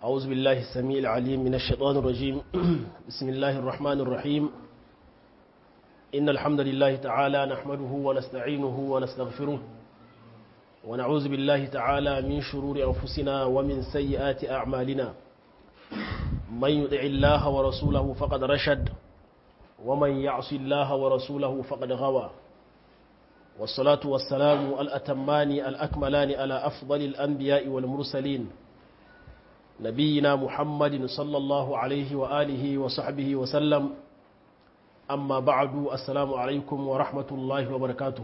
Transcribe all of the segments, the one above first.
أعوذ بالله السميع العليم من الشيطان الرجيم بسم الله الرحمن الرحيم إن الحمد لله تعالى نحمده ونستعينه ونستغفره ونعوذ بالله تعالى من شرور أنفسنا ومن سيئات أعمالنا من يطع الله ورسوله فقد رشد ومن يعص الله ورسوله فقد غوى والصلاة والسلام الأتمان الأكملان على أفضل الأنبياء والمرسلين نبينا محمد صلى الله عليه وآله وصحبه وسلم أما بعد السلام عليكم ورحمة الله وبركاته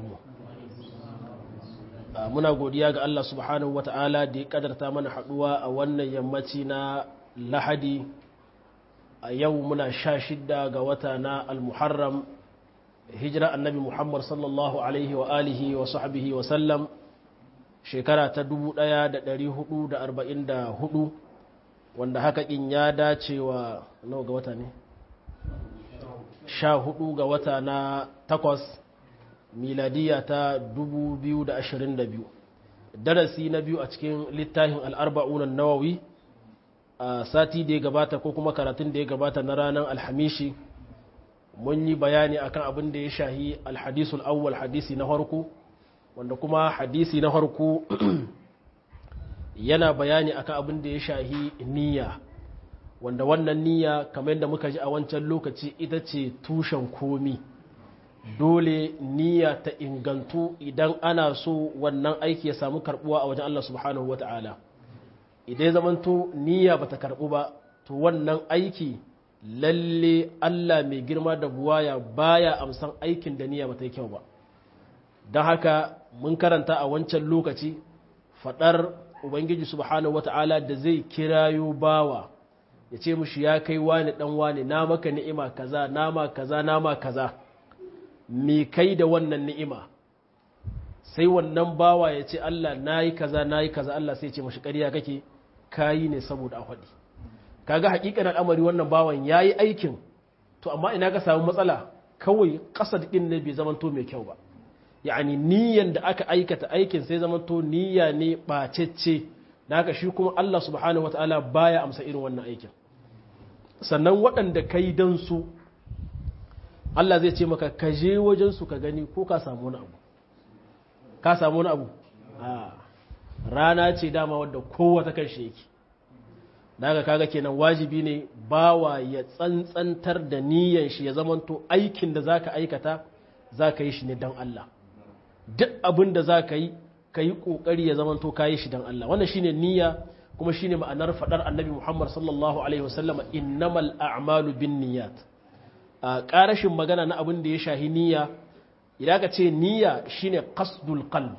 muna godiya ga Allah subhanahu wata'ala da ya kadarta mana haduwa a wannan yammaci na lahadi a yau muna sha shidda ga wata na al-muharram hijira annabi muhammad sallallahu alaihi wa alihi wa sahbihi wa sallam shekara ta 1444 wanda haka in ya dace wa nawa ga wata ne sha hudu ga wata na takwas miladiya ta 2022 darasi na biyu a cikin littafin al'arba'unan nawawi a sati da ya gabata ko kuma karatun da ya gabata na ranar alhamishi mun yi bayani akan abin da ya shahi alhadisul awwal hadisi na harku wanda kuma hadisi na harku yana bayani akan abin da ya shahi niyya wanda wannan niyya kamar yadda muka ji a wancan lokaci ita ce tushen komi dole niyya ta ingantu idan ana so wannan aiki ya samu karbuwa a wajen Allah subhanahu wa ta'ala idan ya zamanto niyya bata karbu ba to wannan aiki lalle Allah mai girma da buwaya baya amsan aikin da niyya bata yi kyau ba don haka mun karanta a wancan lokaci fadar ubangiji subhanahu wata'ala da zai kirayo bawa ya ce mushi ya kai wani dan wani na maka ni'ima kaza nama kaza nama kaza me kai da wannan ni'ima sai wannan bawa ya ce Allah nayi kaza nayi kaza Allah sai ya ce mashi ƙarya kake kayi ne saboda a faɗi kaga hakikan al'amari wannan bawan yayi aikin to amma ina ka samu matsala kawai kasad din ne bai zamanto mai kyau ba yani niyyan da aka aikata aikin sai zamanto niyya ne bacecce da haka shi kuma Allah subhanahu wataala baya amsa irin wannan aikin sannan waɗanda kai dan su Allah zai ce maka ka je wajen su ka gani ko ka samu wani abu ka samu wani abu a rana ce dama wadda kowa ta kan shi yake daga kaga kenan wajibi ne bawa ya tsantsantar da niyan shi ya zamanto aikin da zaka aikata zaka yi shi ne dan Allah duk abin da zaka yi ka yi kokari ya zamanto ka yi shi dan Allah wannan shine niyya kuma shine ma'anar fadar annabi Muhammad sallallahu alaihi wasallam innamal a'malu binniyat a karashin magana na abin da ya shahi niyya idan ka ce niyya shine qasdul qalb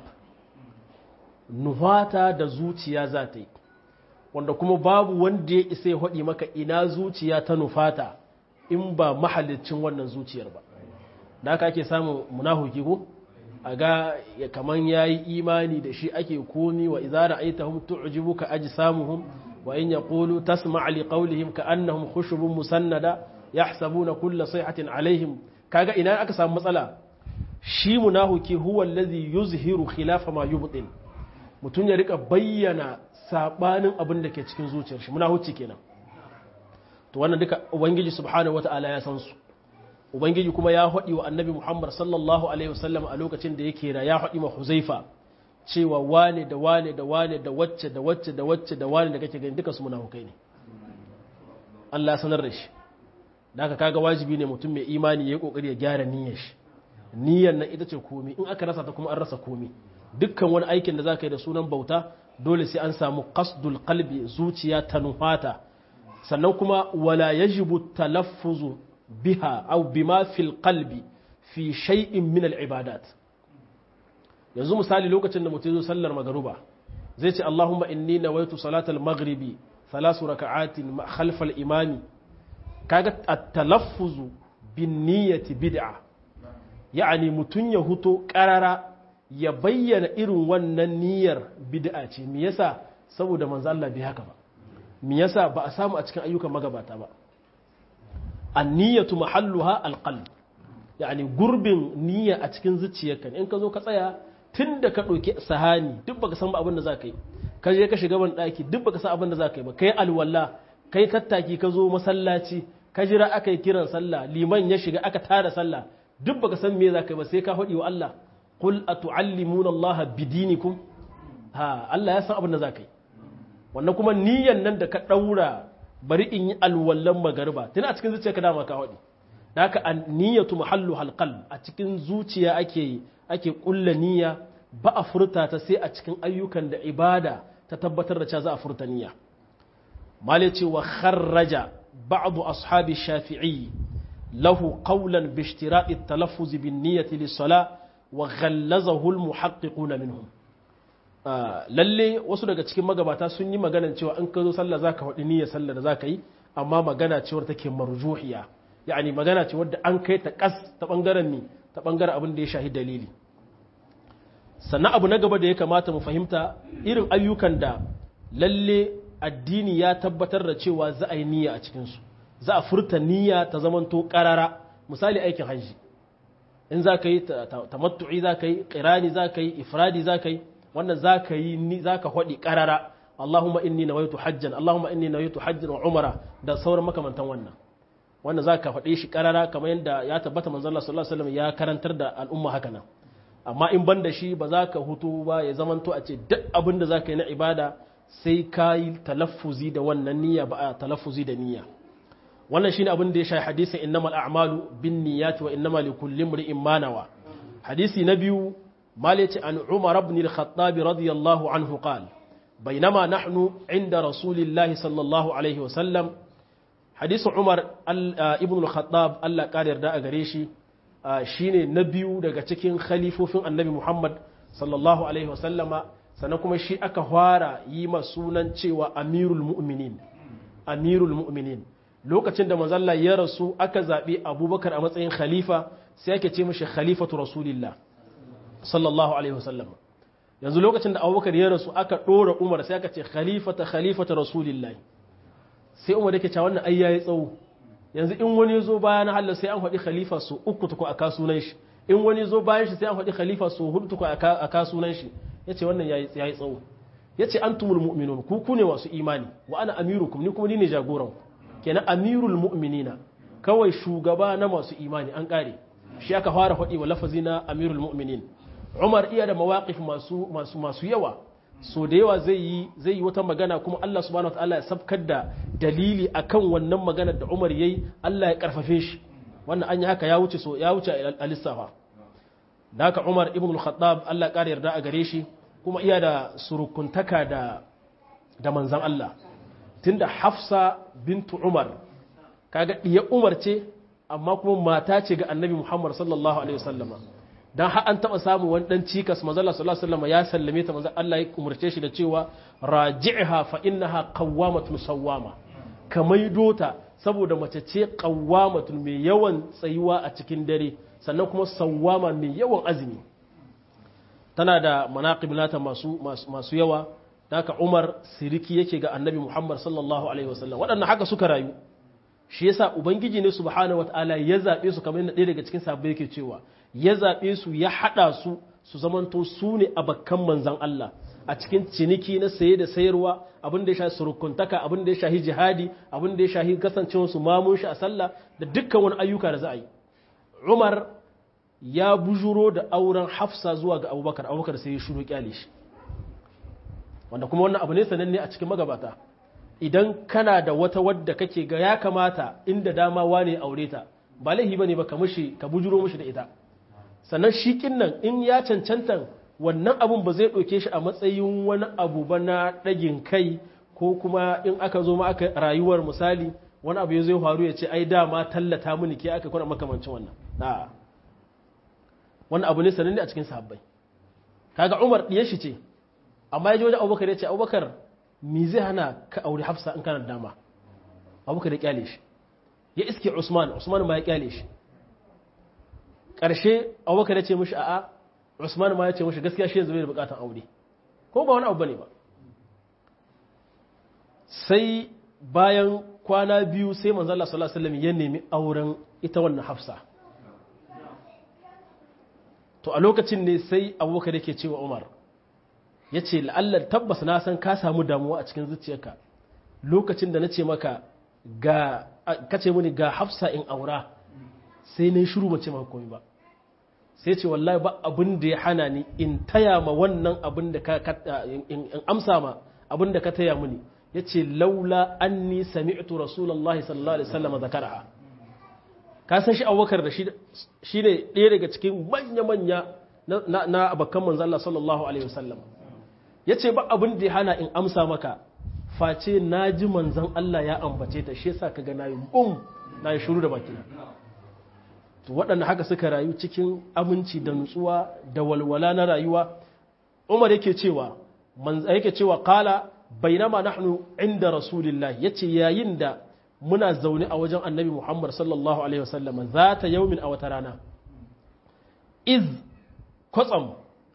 nuhata da zuciya za ta yi wanda kuma babu wanda ya isa ya haɗi maka ina zuciya ta nufata in ba mahallicin wannan zuciyar ba da aka ake samun munahuki ko a ga kaman ya yi imani da shi ake komi wa izara aita hum tu'jibu ka aji samuhum wa in yaqulu tasma' li qawlihim ka annahum khushubun musannada yahsabuna kulla sayhatin alaihim kaga ina aka samu matsala shi munahuki huwa allazi yuzhiru khilafa ma yubtin mutum ya rika bayyana sabanin abin da ke cikin zuciyar shi muna hucci kenan to wannan duka ubangiji subhanahu wata'ala ya san su ubangiji kuma ya haɗi wa annabi muhammad sallallahu alaihi wasallam a lokacin da yake ra ya haɗi ma huzaifa cewa wane da wane da wane da wacce da wacce da wacce da wane da kake gani duka su munafukai ne Allah sanar da shi da haka kaga wajibi ne mutum mai imani ya yi kokari ya gyara niyyar shi niyyar nan ita ce komi in aka rasa ta kuma an rasa komi dukkan wani aikin da za ka yi da sunan bauta dole sai an samu qasdul qalbi zuciya ta nufata sannan kuma wala yajibu talaffuzu biha aw bima fil qalbi fi shay'in min al ibadat yanzu misali lokacin da mutum zo sallar magruba zai ce Allahumma inni nawaitu salatal maghribi thalath raka'atin khalf al imami kaga at talaffuzu bin niyyati bid'a yani mutun ya huto qarara ya bayyana irin wannan niyyar bid'a ce me yasa saboda manzo Allah bai haka ba me yasa ba a samu a cikin ayyukan magabata ba an-niyyatu mahalluha al-qalb yani gurbin niyya a cikin zuciyarka in ka zo ka tsaya tunda ka ɗauki sahani duk baka san ba abin da za ka yi ka je ka shiga ban ɗaki duk baka san abin da za ka yi ba kai alwala kai tattaki ka zo masallaci ka jira aka yi kiran sallah liman ya shiga aka tada sallah duk baka san me za ka yi ba sai ka faɗi wa Allah qul atu'allimuna Allah bidinikum ha Allah ya san abin da za ka yi wannan kuma niyyan nan da ka ɗaura bari in yi alwallan magariba tana a cikin zuciya ka dama ka faɗi da haka niyyatu mahallu halqal a cikin zuciya ake ake kulla niyya ba a furta ta sai a cikin ayyukan da ibada ta tabbatar da cewa za a furta niyya male ce wa kharraja ba'd ashabi shafi'i lahu qawlan bi ishtira'i at-talaffuz bin niyyati lis-salah wa ghallazahu al-muhaqqiqun minhum lalle wasu daga cikin magabata sun yi maganan cewa in ka zo sallah zaka faɗi niyyar sallah da zaka yi amma magana ce wadda take marjuhiya yani magana ce wadda an kai ta kas ta bangaren ni ta bangaren abin da ya shahi dalili sannan abu na gaba da ya kamata mu fahimta irin ayyukan da lalle addini ya tabbatar da cewa za a yi niyya a cikinsu za a furta niyya ta zamanto karara misali aikin hajji in za ka yi tamattu'i za ka yi ƙirani za ka yi ifradi za ka yi wannan za ka yi za ka haɗi ƙarara Allahumma inni nawaitu hajjan Allahumma inni nawaitu hajjan wa umara da sauran makamantan wannan wanda za ka faɗe shi ƙarara kamar yadda ya tabbata manzon Allah sallallahu alaihi wasallam ya karantar da al'umma haka nan amma in ban da shi ba za ka hutu ba ya zamanto a ce duk abin da za ka yi na ibada sai ka yi talaffuzi da wannan niyya ba a talaffuzi da niyya wannan shine abin da ya shafi hadisin innamal a'malu bin niyyati wa innamal likulli imrin ma nawa hadisi na biyu مالك عن عمر بن الخطاب رضي الله عنه قال بينما نحن عند رسول الله صلى الله عليه وسلم حديث عمر ابن الخطاب الله قال يرضى غريشي shine na biyu daga cikin khalifofin annabi Muhammad sallallahu alaihi wasallama sannan kuma shi aka fara yi ma sunan cewa amirul mu'minin amirul mu'minin lokacin da manzalla ya rasu aka zaɓi abubakar a matsayin khalifa sai ake ce mashi khalifatu rasulillah sallallahu alaihi wasallam yanzu lokacin da abubakar ya rasu aka ɗora umar sai aka ce khalifata khalifata rasulillahi sai umar yake cewa wannan ai yayi tsawo yanzu in wani zo bayan Allah sai an faɗi khalifa su uku tuku a kasunan shi in wani zo bayan shi sai an faɗi khalifa su hudu tuku a kasunan shi yace wannan yayi yayi tsawo yace antumul mu'minun ku ku ne masu imani wa ana amirukum ni kuma ni ne jagoran kenan amirul mu'minina kawai shugaba na masu imani an kare shi aka fara faɗi wa lafazi na amirul mu'minin Umar iya da mawaƙif masu masu masu yawa so da yawa zai yi zai yi wata magana kuma Allah subhanahu wataala ya sabkar da dalili akan wannan magana da Umar yayi Allah ya karfafe shi wannan an yi haka ya wuce so ya wuce a lissafa da haka Umar ibn al-Khattab Allah ƙara yarda a gare shi kuma iya da surukuntaka da da manzon Allah tunda Hafsa bintu Umar kaga diya Umar ce amma kuma mata ce ga Annabi Muhammad sallallahu alaihi wasallama dan har an taba samu wani dan cikas manzo Allah sallallahu alaihi wasallam ya sallame ta manzo Allah ya umurce shi da cewa raji'ha fa innaha qawwamatun sawwama kamaido ta saboda mace ce qawwamatun mai yawan tsayuwa a cikin dare sannan kuma sawwama mai yawan azumi tana da manaqib nata masu masu yawa haka Umar siriki yake ga Annabi Muhammad sallallahu alaihi wasallam waɗannan haka suka rayu shi yasa ubangiji ne subhanahu wataala ya zabe su kamar yadda ɗaya daga cikin sahabbai yake cewa ya zabe su ya hada su su zamanto su ne abakan manzan Allah a cikin ciniki na saye da sayarwa abin da ya shafi surukuntaka abin da ya shafi jihadi abin da ya shafi kasancewar su mamun shi a sallah da dukkan wani ayyuka da za a yi Umar ya bujuro da auren Hafsa zuwa ga Abubakar Abubakar sai ya shiru kyale shi wanda kuma wannan abu ne sananne a cikin magabata idan kana da wata wadda kake ga ya kamata inda dama wane aure ta ba laihi bane ba ka mushi ka bujuro mushi da ita sannan shi nan in ya cancanta wannan abun ba zai ɗauke shi a matsayin wani abu ba na ɗagin kai ko kuma in aka zo ma aka rayuwar misali wani abu ya zai faru ya ce ai dama tallata mini ke aka kuna makamancin wannan a wani abu ne sananne a cikin sahabbai kaga umar ɗiyar shi ce amma ya ji wajen abubakar ya ce abubakar me zai hana ka aure hafsa in kana da dama abubakar ya kyale shi ya iske usman usman ma ya kyale shi ƙarshe abubakar ya ce mishi a'a usman ma ya ce mishi gaskiya shi yanzu bai da bukatar aure ko ba wani abu bane ba sai bayan kwana biyu sai manzo Allah sallallahu alaihi wasallam ya nemi auren ita wannan hafsa to a lokacin ne sai abubakar yake cewa umar ya ce la'allar tabbas na san ka samu damuwa a cikin zuciyarka lokacin da na ce maka ga kace mini ga hafsa in aura sai na yi shiru mace maka komai ba sai ce wallahi ba abin da ya hana ni in taya ma wannan abin da ka in amsa ma abin da ka taya mini ya ce laula anni sami'tu rasulullahi sallallahu alaihi wasallam zakaraha ka san shi abubakar da shi ne ɗaya daga cikin manya-manya na abakan manzan Allah sallallahu alaihi wasallam ya ce ba abin da ya hana in amsa maka face na ji manzan Allah ya ambace ta shi yasa ka ga na yi bum na yi shuru da baki to waɗanda haka suka rayu cikin aminci da nutsuwa da walwala na rayuwa umar yake cewa yake cewa kala bainama nahnu inda rasulillah yace yayin da muna zaune a wajen annabi muhammad sallallahu alaihi wasallam za ta yaumin a wata rana iz kwatsam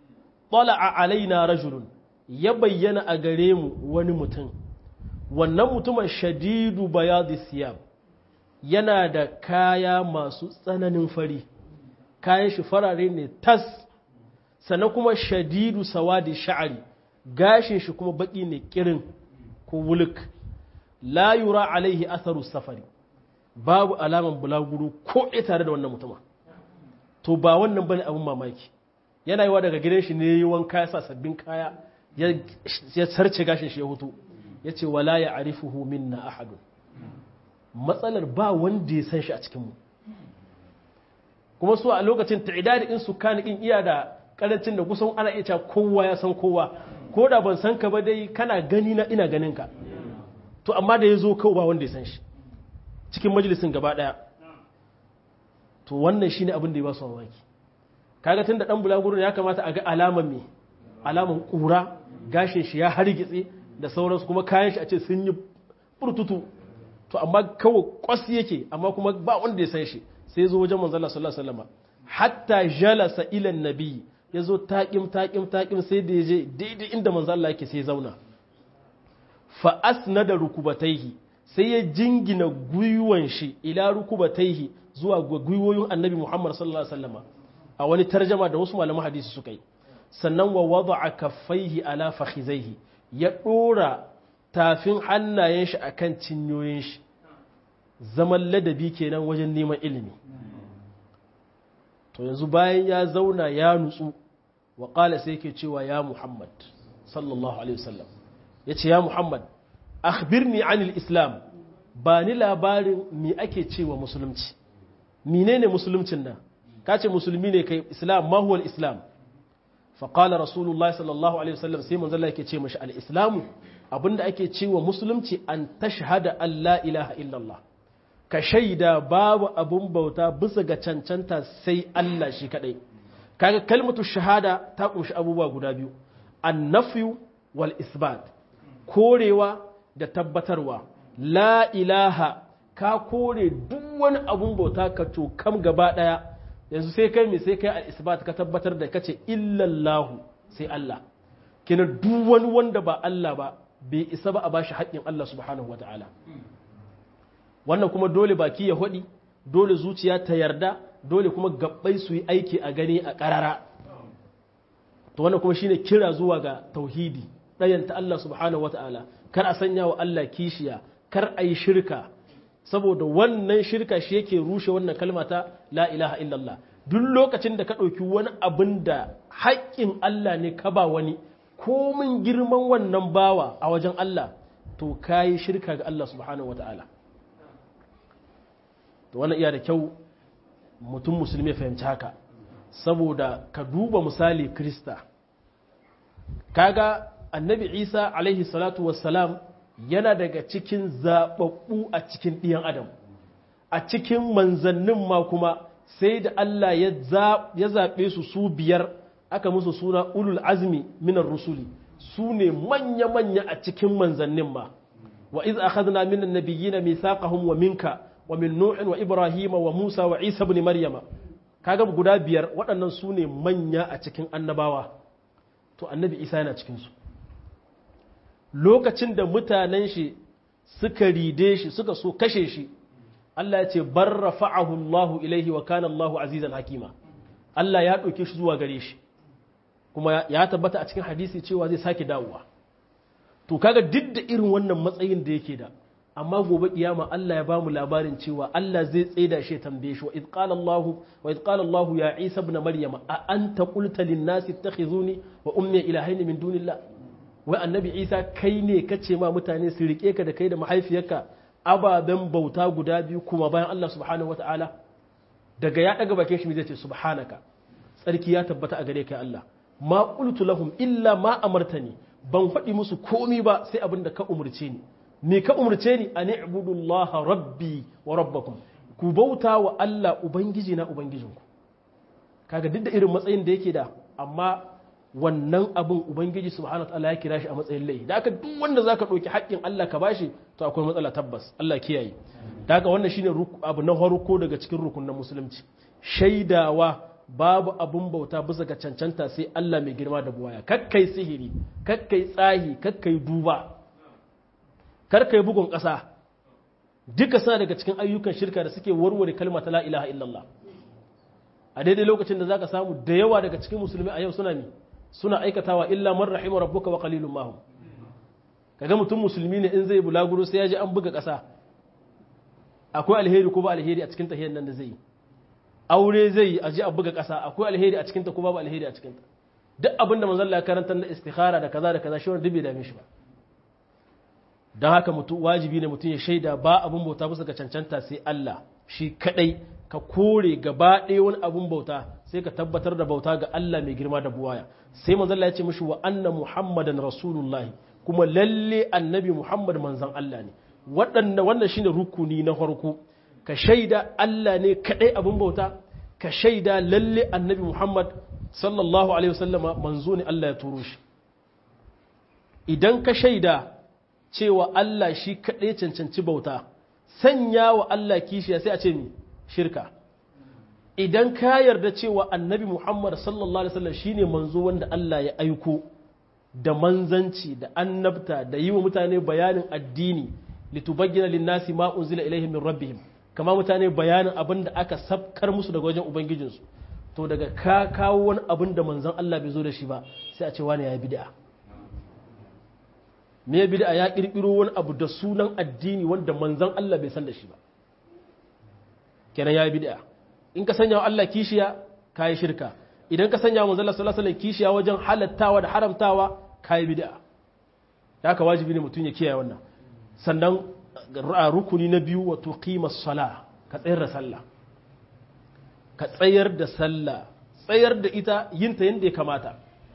a alaina rajulun ya bayyana a gare mu wani mutum wannan mutumin shadidu bayadi siyam yana da kaya masu tsananin fari kayan shi farare ne tas sannan kuma shadidu sawadi sha'ari gashin shi kuma baki ne kirin ko wuluk la yura alaihi atharu safari babu alaman bulaguro ko ɗaya tare da wannan mutuma to ba wannan bane abin mamaki yana yiwa daga gidan shi ne yi wanka ya sa sabbin kaya ya sarce gashin shi ya hutu ya ce wala ya arifuhu minna ahadun matsalar ba wanda ya san shi a cikinmu kuma su a lokacin ta'idadi in su kani in iya da karancin da kusan ana iya kowa ya san kowa ko da ban san ka ba dai kana gani na ina ganin ka to amma da ya zo kawai ba wanda ya san shi cikin majalisin gaba daya to wannan shine abin da ya ba su mamaki kaga tun da dan bulaguro ya kamata a ga alaman me alaman kura gashin shi ya hargitse da sauransu kuma kayan shi a ce sun yi furtutu to amma kawai kwas yake amma kuma ba wanda ya san shi sai zo wajen manzon Allah sallallahu alaihi wasallam hatta jalasa ila nabi ya zo taƙim taƙim taƙim sai da ya je daidai inda manzon Allah yake sai zauna fa asnada rukubataihi sai ya jingina gwiwan shi ila rukubataihi zuwa gwiwoyin annabi Muhammad sallallahu alaihi wasallam a wani tarjama da wasu malaman hadisi suka yi sannan wa wada'a kaffaihi ala fakhizaihi ya dora tafin hannayen shi akan cinyoyin shi zaman ladabi kenan wajen neman ilimi to yanzu bayan ya zauna ya nutsu wa qala sai yake cewa ya Muhammad sallallahu alaihi wasallam yace ya Muhammad akhbirni anil islam ba ni labarin me ake cewa musulunci menene musuluncin nan kace musulmi ne kai islam ma huwa islam fa qala rasulullahi sallallahu alaihi wasallam sai manzo Allah yake ce mashi al-islamu abinda ake cewa musulunci an tashhada an la ilaha illallah ka shaida babu abun bauta bisa ga cancanta sai Allah shi kadai kaga kalmatu shahada ta kunshi abubuwa guda biyu an-nafyu wal isbat korewa da tabbatarwa la ilaha ka kore duk wani abun bauta ka cokam gaba daya yanzu sai kai mai sai kai al-isbat ka tabbatar da kace illallahu sai Allah kina duk wani wanda ba Allah ba bai isa ba a bashi haƙƙin Allah subhanahu wataala wannan kuma dole baki ya hodi dole zuciya ta yarda dole kuma gabbai su yi aiki a gani a ƙarara to wannan kuma shine kira zuwa ga tauhidi ɗayanta Allah subhanahu wataala kar a sanya wa Allah kishiya kar a yi shirka saboda wannan shirka shi yake rushe wannan kalma ta la ilaha illallah duk lokacin da ka ɗauki wani abin da haƙƙin Allah ne ka ba wani komin girman wannan bawa a wajen Allah to ka yi shirka ga Allah subhanahu wa ta'ala to wannan iya da kyau mutum musulmi fahimci haka saboda ka duba misali krista kaga annabi isa alaihi salatu wassalam yana daga cikin zaɓaɓɓu a cikin ɗiyan adam a cikin manzannin ma kuma sai da Allah ya zaɓe su su biyar aka musu suna ulul azmi minar rusuli su ne manya-manya a cikin manzannin ma wa iz akhadna min an-nabiyyina mithaqahum wa minka wa min nuhin wa ibrahima wa musa wa isa ibn maryama kaga guda biyar waɗannan su ne manya a cikin annabawa to annabi isa yana cikin su lokacin da mutanen shi suka ride shi suka so kashe shi Allah ya ce bar rafa'ahu Allahu ilaihi wa kana Allahu azizan hakima Allah ya ɗauke shi zuwa gare shi kuma ya tabbata a cikin hadisi cewa zai sake dawowa to kaga duk da irin wannan matsayin da yake da amma gobe kiyama Allah ya bamu labarin cewa Allah zai tsaida shi tambaye shi wa id qala Allah wa id qala Allah ya Isa ibn Maryam a anta qulta lin nas ittakhizuni wa ummi ilahaini min dunillah wai annabi Isa kai ne kace ma mutane su rike ka da kai da mahaifiyarka ababen bauta guda biyu kuma bayan Allah subhanahu wataala daga ya daga bakin shi zai ce subhanaka tsarki ya tabbata a gare kai Allah ma qultu lahum illa ma amartani ban faɗi musu komi ba sai abin da ka umurce ni me ka umarce ni a ni'budullaha rabbi wa rabbakum ku bauta wa Allah ubangiji na ubangijinku kaga duk da irin matsayin da yake da amma wannan abin ubangiji subhanahu wa ta'ala ya kira shi a matsayin laifi da haka duk wanda zaka ɗauki haƙƙin Allah ka bashi to akwai matsala tabbas Allah kiyaye da haka wannan shine abu na farko daga cikin rukunin musulunci shaidawa babu abun bauta bisa ga cancanta sai Allah mai girma da buwaya kakkai sihiri kakkai tsahi kakkai duba karka yi bugun ƙasa duka suna daga cikin ayyukan shirka da suke warware kalma ta la ilaha illallah a daidai lokacin da zaka samu da yawa daga cikin musulmi a yau suna ne suna aikatawa illa man rahima rabbuka wa qalilun mahum kaga mutum musulmi ne in zai bulaguro sai ya ji an buga ƙasa akwai alheri ko ba alheri a cikin tahiyar nan da zai yi aure zai yi a ji a buga ƙasa akwai alheri a cikin ta ko ba alheri a cikin ta duk abinda manzon Allah ya karanta na istikhara da kaza da kaza shi wani dubi da mishi ba don haka mutu wajibi ne mutum ya shaida ba abin bauta bisa ga cancanta sai Allah shi kadai ka kore gaba ɗaya wani abin bauta sai ka tabbatar da bauta ga Allah mai girma da buwaya sai manzon Allah ya ce mishi wa anna muhammadan rasulullah kuma lalle annabi muhammad manzon Allah ne waɗanda wannan shine rukuni na farko ka shaida Allah ne kadai abin bauta ka shaida lalle annabi muhammad sallallahu alaihi wasallama manzo ne Allah ya turo shi idan ka shaida cewa Allah shi kaɗai cancanci bauta sanya wa Allah kishiya sai a ce mi shirka idan ka yarda cewa annabi Muhammad sallallahu alaihi wasallam shine manzo wanda Allah ya aiko da manzanci da annabta da yi wa mutane bayanin addini litubayyana linnasi ma unzila ilaihim min rabbihim kama mutane bayanin abin da aka sabkar musu daga wajen ubangijinsu to daga ka kawo wani abin da manzon Allah bai zo da shi ba sai a ce wani ya yi bid'a me bid'a ya kirkiro wani abu da sunan addini wanda manzon Allah bai san da shi ba kenan ya yi bid'a in ka sanya wa Allah kishiya ka yi shirka idan ka sanya wa manzon Allah sallallahu alaihi wasallam kishiya wajen halattawa da haramtawa ka yi bid'a ya ka wajibi ne mutum ya kiyaye wannan sannan rukuni na biyu wa tuqimas sala ka tsayar da sallah ka tsayar da sallah tsayar da ita yinta yadda ya kamata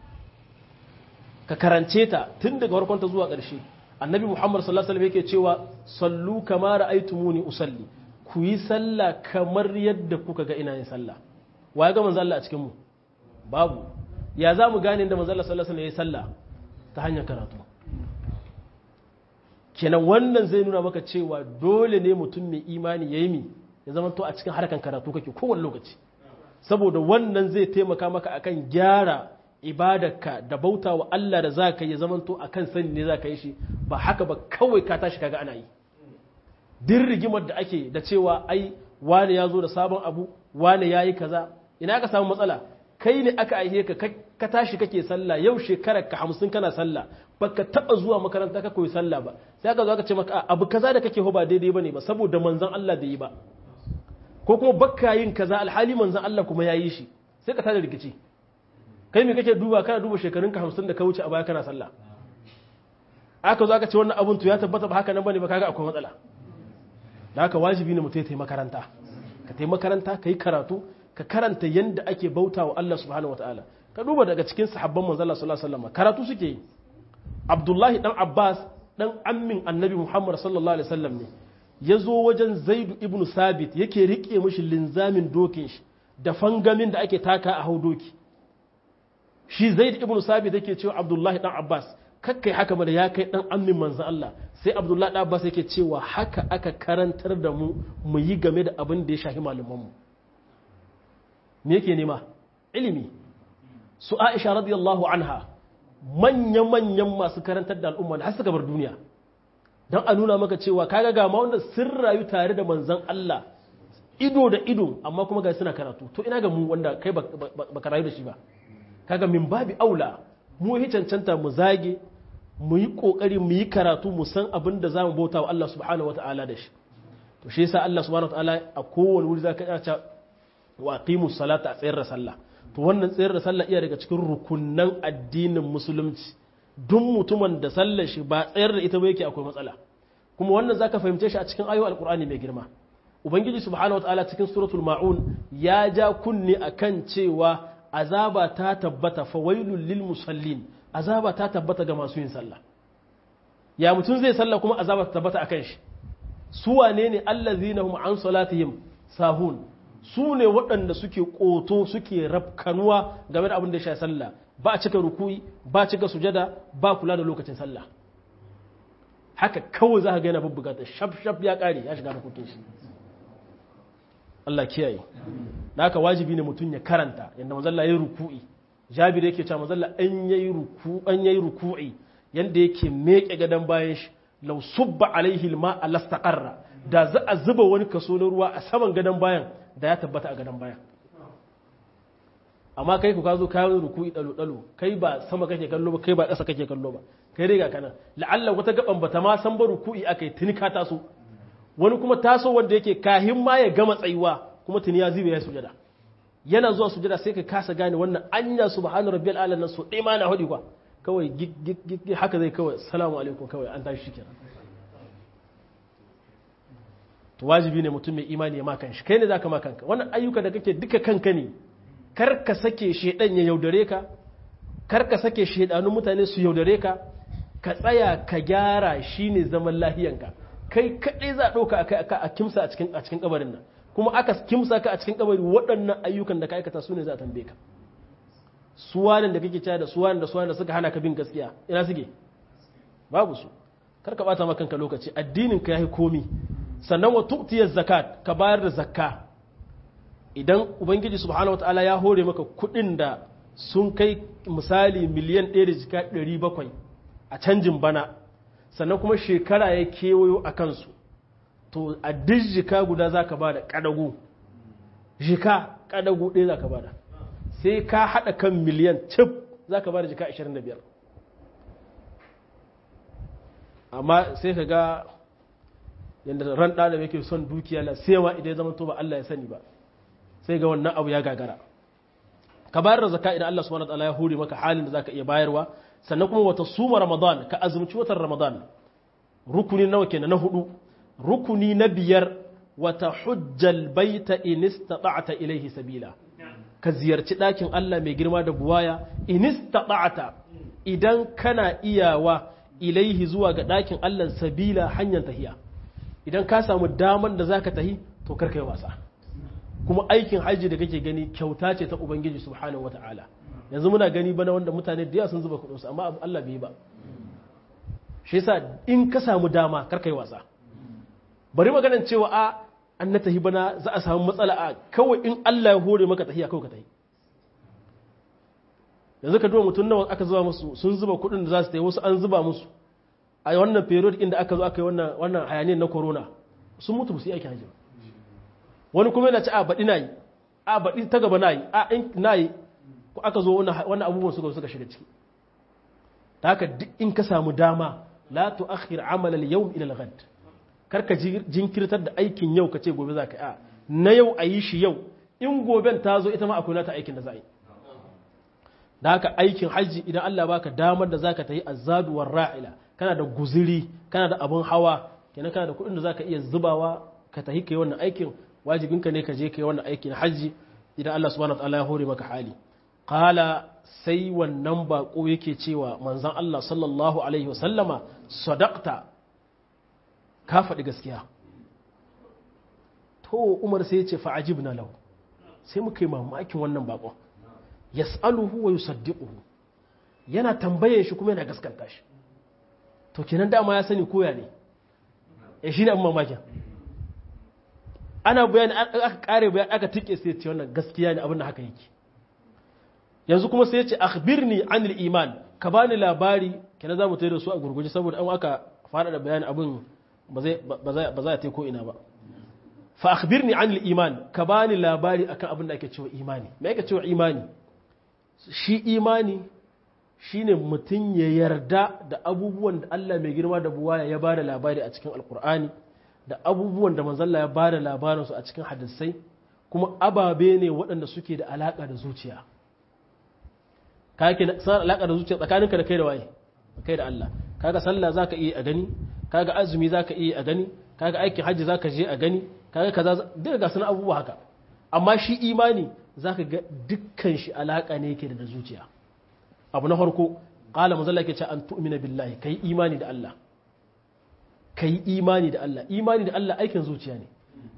ka karance ta tun daga farkonta zuwa ƙarshe annabi muhammad sallallahu alaihi wasallam yake cewa sallu kama ra'aytumuni usalli ku yi sallah kamar yadda kuka ga ina yin sallah wa ga manzo Allah a cikin mu babu ya za mu gane da manzo Allah sallallahu alaihi wasallam yayi sallah ta hanyar karatu kenan wannan zai nuna maka cewa dole ne mutum mai imani yayi mi ya zama to a cikin harkan karatu kake kowane lokaci saboda wannan zai taimaka maka akan gyara ibadarka da bauta wa Allah da za ka yi zamanto a kan sani ne za ka yi shi ba haka ba kawai ka tashi kaga ana yi din rigimar da ake da cewa ai wane ya zo da sabon abu wane ya yi kaza ina ka samu matsala kai ne aka aihe ka ka tashi kake sallah yau shekarar ka hamsin kana sallah baka taba zuwa makaranta ka koyi sallah ba sai aka zo aka ce maka abu kaza da kake ba daidai bane ba saboda manzon Allah bai yi ba ko kuma bakka yin kaza alhali manzon Allah kuma ya yi shi sai ka tada rikici kai me kake duba kana duba shekarun ka hamsin da ka wuce a baya kana sallah aka zo aka ce wannan abun to ya tabbata ba haka nan bane ba kaga akwai matsala da haka wajibi ne mutum ya tayi makaranta ka tayi makaranta ka yi karatu ka karanta yanda ake bauta wa Allah subhanahu wataala ka duba daga cikin sahabban manzon Allah sallallahu alaihi wasallam karatu suke yi Abdullahi dan Abbas dan ammin Annabi Muhammad sallallahu alaihi wasallam ne ya zo wajen Zaid ibn Sabit yake rike mishi linzamin dokin shi da fangamin da ake taka a hau doki shi zaid ibn sabit yake cewa abdullahi dan abbas kakkai haka mana ya kai dan ammin manzon Allah sai abdullahi dan abbas yake cewa haka aka karantar da mu mu yi game da abin da ya shafi malaman mu me yake nema ilimi su aisha radiyallahu anha manya manyan masu karantar da al'umma har suka bar duniya dan a nuna maka cewa kaga ga ma wanda sun rayu tare da manzon Allah ido da ido amma kuma ga suna karatu to ina ga mu wanda kai baka rayu da shi ba kaga min babi aula mu yi cancanta mu zage mu yi kokari mu yi karatu mu san abin da zamu bauta wa Allah subhanahu wataala da shi to shi yasa Allah subhanahu wataala a kowane wuri zaka iya wa aqimus salata a tsayar da sallah to wannan tsayar da sallah iya daga cikin rukunnan addinin musulunci duk mutumin da sallar shi ba tsayar da ita ba yake akwai matsala kuma wannan zaka fahimce shi a cikin ayoyin alqur'ani mai girma ubangiji subhanahu wataala cikin suratul maun ya ja kunni akan cewa azaba ta tabbata fawailul lil musallin azaba ta tabbata ga masu yin sallah ya mutum zai sallah kuma azaba ta tabbata akan shi su wane ne allazina hum an salatihim sahun su ne waɗanda suke ƙoto suke rafkanuwa game da abin da ya sha sallah ba a cika rukuyi ba a cika sujada ba kula da lokacin sallah haka kawai za ka ga yana bubbuga ta shaf shaf ya ƙare ya shiga harkokin shi Allah kiyaye da haka wajibi ne mutum ya karanta yadda mazalla ya yi ruku'i jabir yake cewa mazalla an yayi ruku an yayi ruku'i yanda yake meke gadon bayan shi law subba alaihi alma alastaqarra da za a zuba wani kaso na ruwa a saman gadon bayan da ya tabbata a gadon bayan amma kai ku ka zo kayan ruku'i dalo dalo kai ba sama kake kallo ba kai ba ƙasa kake kallo ba kai riga kana la'alla wata gaban bata ma san ba ruku'i akai tuni ka taso wani kuma taso wanda yake kahin ma ya gama tsayuwa kuma tuni ya zibe ya sujada yana zuwa sujada sai ka kasa gane wannan anya subhanu rabbiyal ala nan so dai ma na hudi kwa kawai gig haka zai kawai assalamu alaikum kawai an tashi shikenan to wajibi ne mutum mai imani ya makan shi kai ne zaka makan ka wannan ayyuka da kake duka kanka ne kar ka sake shedan ya yaudare ka kar ka sake shedanun mutane su yaudare ka ka tsaya ka gyara shine zaman lahiyanka kai kadai za a dauka a kimsa a cikin a cikin kabarin nan kuma aka kimsa ka a cikin kabari waɗannan ayyukan da ka aikata su ne za a tambaye ka suwanan da kake cewa da suwanan da suwanan da suka hana ka bin gaskiya ina suke babu su kar ka bata maka kanka lokaci addinin ka yayi komi sannan wa tu'tiyaz zakat ka bayar da zakka idan ubangiji subhanahu wataala ya hore maka kuɗin da sun kai misali miliyan 1 da jika 700 a canjin bana sannan kuma shekara ya kewayo a kansu to a duk jika guda za ka ba da ƙadago jika ƙadago ɗaya za ka ba da sai ka haɗa kan miliyan cif za ka ba da jika 25 amma sai ka ga yadda ran ɗalib yake son dukiya na sewa idan ya zama to ba Allah ya sani ba sai ga wannan abu ya gagara ka bayar da zaka idan Allah subhanahu wa ta'ala ya hore maka halin da zaka iya bayarwa sannan kuma wata suma ramadan ka azumci watan ramadan rukuni nawa kenan na hudu rukuni na biyar wata hujjal baita in istata'ta ilaihi sabila ka ziyarci ɗakin Allah mai girma da buwaya in istata'ta idan kana iyawa ilaihi zuwa ga ɗakin Allah sabila hanyar tahiya idan ka samu daman da zaka tahi to karka yi wasa kuma aikin hajji da kake gani kyauta ce ta ubangiji subhanahu wataala yanzu muna gani bana wanda mutane da yawa sun zuba kuɗinsu amma Allah bai yi ba shi yasa in ka samu dama karka yi wasa bari maganan cewa a an na tahi bana za a samu matsala a kawai in Allah ya hore maka tahiya kawai ka tahi yanzu ka duba mutum nawa aka zuba musu sun zuba kuɗin da za su tayi wasu an zuba musu a wannan period inda aka zo aka yi wannan wannan hayaniyar na corona sun mutu su yi aikin hajji wani kuma yana ci a baɗi na yi a baɗi ta gaba na yi a in na yi ko aka zo wannan abubuwan suka suka shiga ciki ta haka duk in ka samu dama la tu'akhir amal al-yawm ila al-ghad karka jinkirtar da aikin yau kace gobe za ka a na yau a yi shi yau in goben ta zo ita ma akwai nata aikin da za a yi da haka aikin hajji idan Allah baka damar da zaka tayi azadu war ra'ila kana da guziri kana da abun hawa kenan kana da kuɗin da zaka iya zubawa ka tahi kai wannan aikin wajibinka ne ka je kai wannan aikin hajji idan Allah subhanahu wataala ya hore maka hali qala sai wannan bako yake cewa manzon Allah sallallahu alaihi wasallama sadaqta ka faɗi gaskiya to Umar sai ya ce fa ajibna lahu sai muka yi mamakin wannan bakon yas'aluhu wa yusaddiquhu yana tambaye shi kuma yana gaskanta shi to kenan dama ya sani koya ne eh shine abin mamakin ana bayani aka kare bayani aka tike sai ce wannan gaskiya ne abin da haka yake yanzu kuma sai ya ce akhbirni anil iman ka bani labari kenan za mu tayi da su a gurguje saboda an aka fara da bayani abin ba zai ba za ta ko ina ba fa akhbirni anil iman ka bani labari akan abin da ake cewa imani me ake cewa imani shi imani shine mutum ya yarda da abubuwan da Allah mai girma da buwaya ya bada labari a cikin alkur'ani da abubuwan da manzalla ya bada labarinsu a cikin hadisai kuma ababe ne waɗanda suke da alaƙa da zuciya ka yake sanar alaƙa da zuciya tsakaninka da kai da waye kai da Allah kaga sallah zaka iya a gani kaga azumi zaka iya a gani kaga aikin hajji zaka je a gani kaga kaza duka ga sunan abubuwa haka amma shi imani zaka ga dukkan shi alaƙa ne yake da zuciya abu na farko qala manzo Allah yake ce an tu'mina billahi kai imani da Allah kai imani da Allah imani da Allah aikin zuciya ne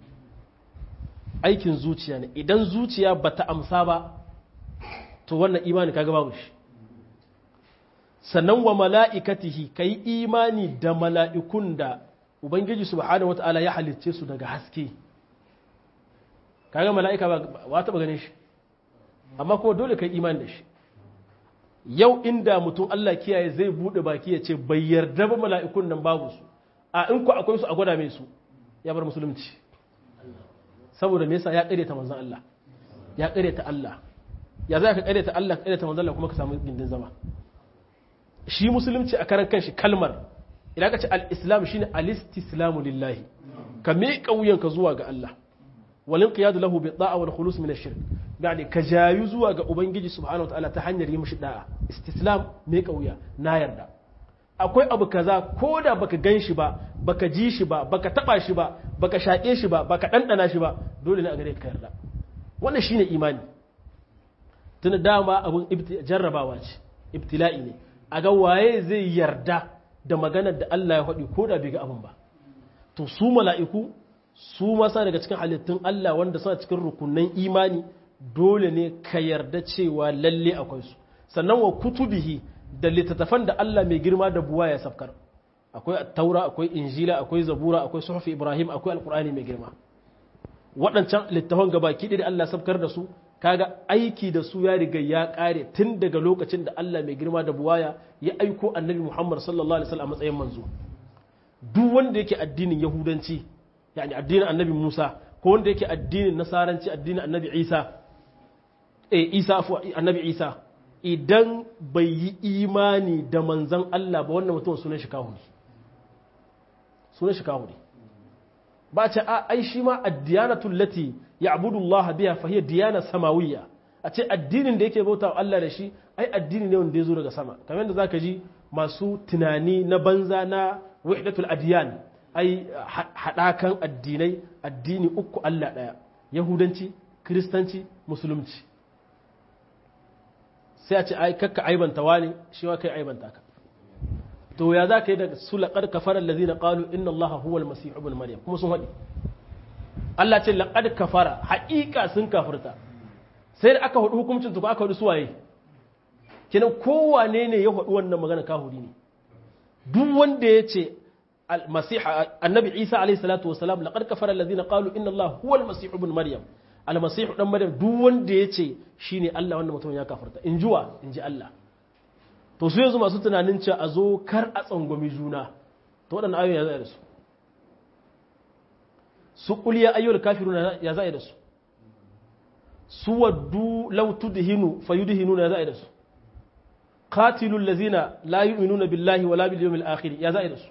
aikin zuciya ne idan zuciya bata amsa ba to wannan imani kaga babu shi sannan wa mala'ikatihi kai imani da mala'ikun da ubangiji subhanahu wata'ala ya halicce su daga haske kaga mala'ika ba ta ganin shi amma kuma dole kai imani da shi yau inda mutum Allah kiyaye zai bude baki ya ce bai yarda ba mala'ikun nan babu su a in ku akwai su a gwada mai su ya bar musulunci saboda me yasa ya ta manzon Allah ya ta Allah ya za ka ta Allah ta manzon Allah kuma ka samu gindin zama shi musulunci a karan kanshi kalmar idan ka ce al-islam shine al-istislamu lillahi ka miƙa wuyanka zuwa ga Allah walin qiyadu lahu bi da'a wal khulus min ash-shirk yani ka jayu zuwa ga ubangiji subhanahu wataala ta hanyar yi mishi da'a istislam miƙa wuya na yarda akwai abu kaza ko da baka gan shi ba baka ji shi ba baka taba shi ba baka shaƙe shi ba baka ɗanɗana shi ba dole ne a gare ka yarda wannan shine imani tun dama abun jarrabawa ce ibtila'i ne a ga waye zai yarda da maganar da Allah ya faɗi ko da bai ga abin ba to su mala'iku su masa daga cikin halittun Allah wanda suna cikin rukunan imani dole ne ka yarda cewa lalle akwai su sannan wa kutubihi da littattafan da Allah mai girma da buwa ya safkar akwai taura akwai injila akwai zabura akwai suhufi ibrahim akwai alkur'ani mai girma waɗancan littafan gabaki da Allah safkar da su kaga aiki da su ya riga ya ƙare tun daga lokacin da Allah mai girma da buwaya ya aiko annabi Muhammad sallallahu alaihi wasallam a matsayin manzo duk wanda yake addinin yahudanci yani addinin annabi Musa ko wanda yake addinin nasaranci addinin annabi Isa eh Isa annabi Isa idan bai yi imani da manzan Allah ba wannan mutum sunan shi kahuri sunan shi kahuri ba ce a ai shi ma addiyanatul lati ya'budu Allah biha fa hiya diyana samawiyya a ce addinin da yake bauta Allah da shi ai addini ne wanda ya zo daga sama kamar yadda zaka ji masu tunani na banza na wahdatul adiyan ai hadakan addinai addini uku Allah daya yahudanci kristanci musulunci sai a ce ai kakka aibanta wani shi wa kai aibanta ka to ya za ka yi da su laƙar kafara lazina ƙalu inna Allah huwal masih ibn maryam kuma sun haɗi Allah ce laƙar kafara haƙiƙa sun kafirta sai da aka haɗu hukuncin su aka haɗu suwaye kenan kowane ne ya haɗu wannan magana kahuri ne duk wanda ya ce annabi isa alaihi salatu wasalam laqad kafara allazina qalu inna Allah huwal masih ibn maryam almasihu dan maryam duk wanda ya ce shine Allah wannan mutum ya kafarta in juwa in ji Allah to su yanzu masu tunanin cewa a zo kar a tsangwami juna to waɗannan ayoyi ya za'a da su su kuliya ayyul kafiruna ya za'a da su su waddu law tudhinu fayudhinu ya za'a da su qatilul ladzina la yu'minuna billahi wala bil yawmil akhir ya za'a da su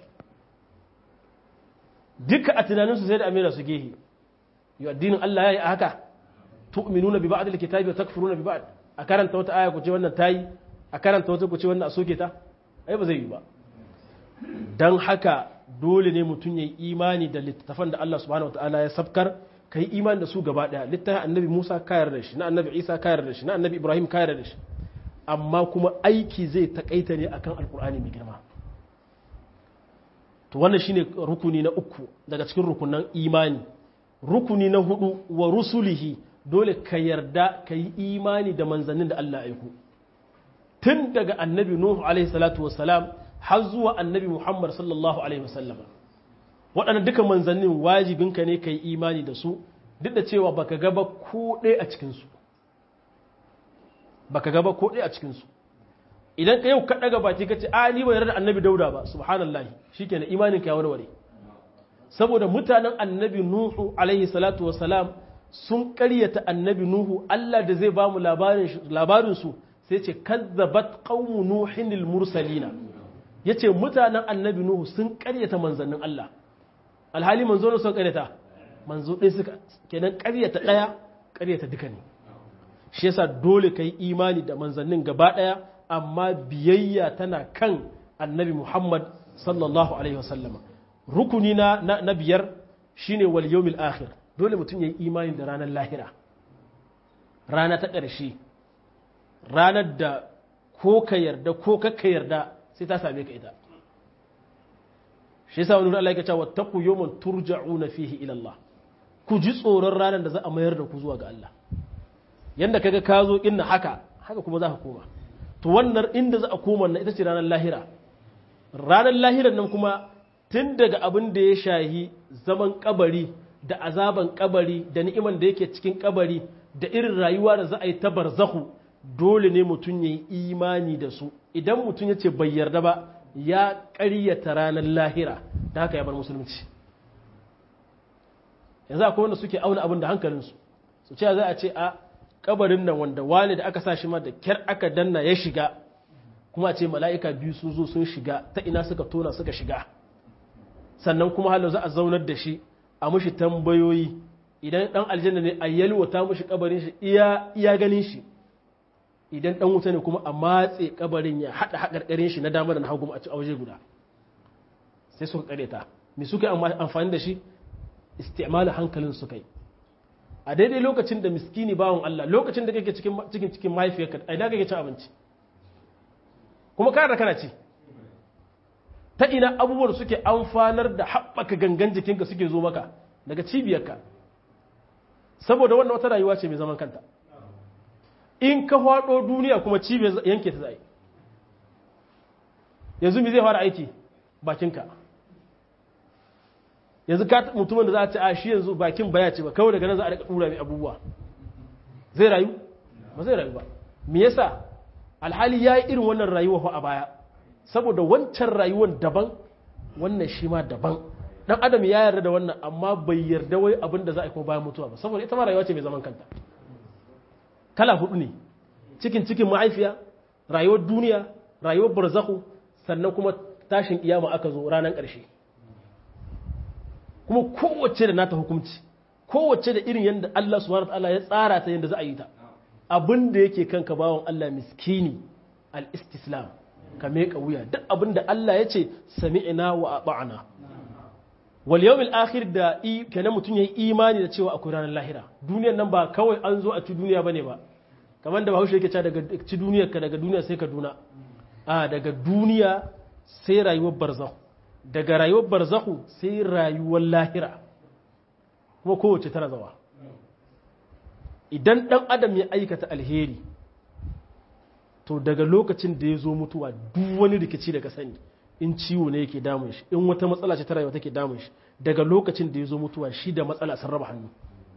duka a tunaninsu sai da amira su gehe yau addinin Allah ya yi a haka tu'minuna bi ba'd al-kitabi wa takfuruna bi ba'd a karanta wata aya ku ce wannan tayi a karanta wata ku ce wannan a soke ta ai ba zai yi ba dan haka dole ne mutum yayi imani da littafan da Allah subhanahu wataala ya sabkar kai imani da su gaba daya littafin annabi Musa ka yarda da shi na annabi Isa ka yarda da shi na annabi Ibrahim ka yarda da shi amma kuma aiki zai takaita ne akan alkur'ani mai girma to wannan shine rukuni na uku daga cikin rukunan imani rukuni na hudu wa rusulihi dole ka yarda ka yi imani da manzannin da Allah aiko tun daga annabi Nuhu alaihi salatu wassalam har zuwa annabi Muhammad sallallahu alaihi wasallama waɗannan duka manzannin wajibinka ne ka yi imani da su duk da cewa baka gaba ko ɗaya a cikinsu baka gaba ko ɗaya a cikinsu idan ka yau ka ɗaga baki ka ce a ni bai yarda annabi dauda ba subhanallahi shikenan imanin ka ya warware saboda mutanen annabi nuhu alaihi salatu wassalam sun ƙaryata annabi nuhu Allah da zai ba mu labarin su sai ce kazzabat qaumu nuhin al mursalina yace mutanen annabi nuhu sun karyata manzannin Allah alhali manzo ne sun karyata manzo ɗaya suka kenan karyata ɗaya karyata duka ne shi yasa dole kai imani da manzannin gaba ɗaya amma biyayya tana kan annabi Muhammad sallallahu alaihi wasallama rukuni na na biyar shine wal yawmil akhir dole mutum yayi imani da ranar lahira rana ta ƙarshe ranar da ko ka yarda ko ka yarda sai ta same ka ita shi yasa wani Allah ya ce wattaqu yawman turja'una fihi ila Allah ku ji tsoron ranar da za a mayar da ku zuwa ga Allah yanda kaga ka zo inna haka haka kuma za ka koma to wannan inda za a koma na ita ce ranar lahira ranar lahirar nan kuma tun daga abin da ya shahi zaman kabari da azaban kabari da ni'iman da yake cikin kabari da irin rayuwa da za a yi ta barzahu dole ne mutum ya yi imani da su idan mutum ya ce bai yarda ba ya ƙaryata ranar lahira da haka ya bar musulunci yanzu akwai wanda suke auna abin da hankalinsu su ce za a ce a kabarin nan wanda wani da aka sa shi ma da kyar aka danna ya shiga kuma a ce mala'ika biyu sun zo sun shiga ta ina suka tona suka shiga sannan kuma halar za a zaunar da shi a mushi tambayoyi idan dan aljanna ne a yalwata mushi kabarin shi iya iya ganin shi idan dan wuta ne kuma a matse kabarin ya hada hakarkarin shi na dama da na hagu a ci waje guda sai suka kareta me suka amfani da shi isti'mal hankalin su kai a daidai lokacin da miskini bawon Allah lokacin da kake cikin cikin cikin mahaifiyarka a ina kake cin abinci kuma kana da kana ci ta ina abubuwan suke amfanar da haɓaka gangan jikinka suke zo maka daga cibiyarka saboda wannan wata rayuwa ce mai zaman kanta in ka hwado duniya kuma cibiyar yanke ta zai yanzu mi zai fara aiki bakinka yanzu ka mutumin da za a ce a shi yanzu bakin baya ce ba kawai daga nan za a rika dura mai abubuwa zai rayu ba zai rayu ba me yasa alhali ya yi irin wannan rayuwa a baya saboda wancan rayuwar daban wannan shi ma daban dan adam ya yarda da wannan amma bai yarda wai abin da za a yi kuma bayan mutuwa ba saboda ita ma rayuwa ce mai zaman kanta kala hudu ne cikin cikin ma'aifiya rayuwar duniya rayuwar barzahu sannan kuma tashin kiyama aka zo ranar ƙarshe kuma kowace da nata hukunci kowace da irin yadda Allah subhanahu wataala ya tsara ta yadda za a yi ta abin da yake kanka bawan Allah miskini al-istislam ka meka wuya duk abin da Allah ya ce sami'ina wa ata'na wal yawmil akhir da i kenan mutum yayi imani da cewa akwai ranar lahira duniyar nan ba kawai an zo a ci duniya bane ba kamar da Bahaushe yake cewa daga ci duniyar ka daga duniya sai ka duna a daga duniya sai rayuwar barzakh daga rayuwar barzakhu sai rayuwar lahira kuma kowace tana zawa idan dan adam ya aikata alheri to daga lokacin da ya zo mutuwa duk wani rikici daga sani in ciwo ne yake damun shi in wata matsala ce ta rayuwa take damun shi daga lokacin da ya zo mutuwa shi da matsala sun raba hannu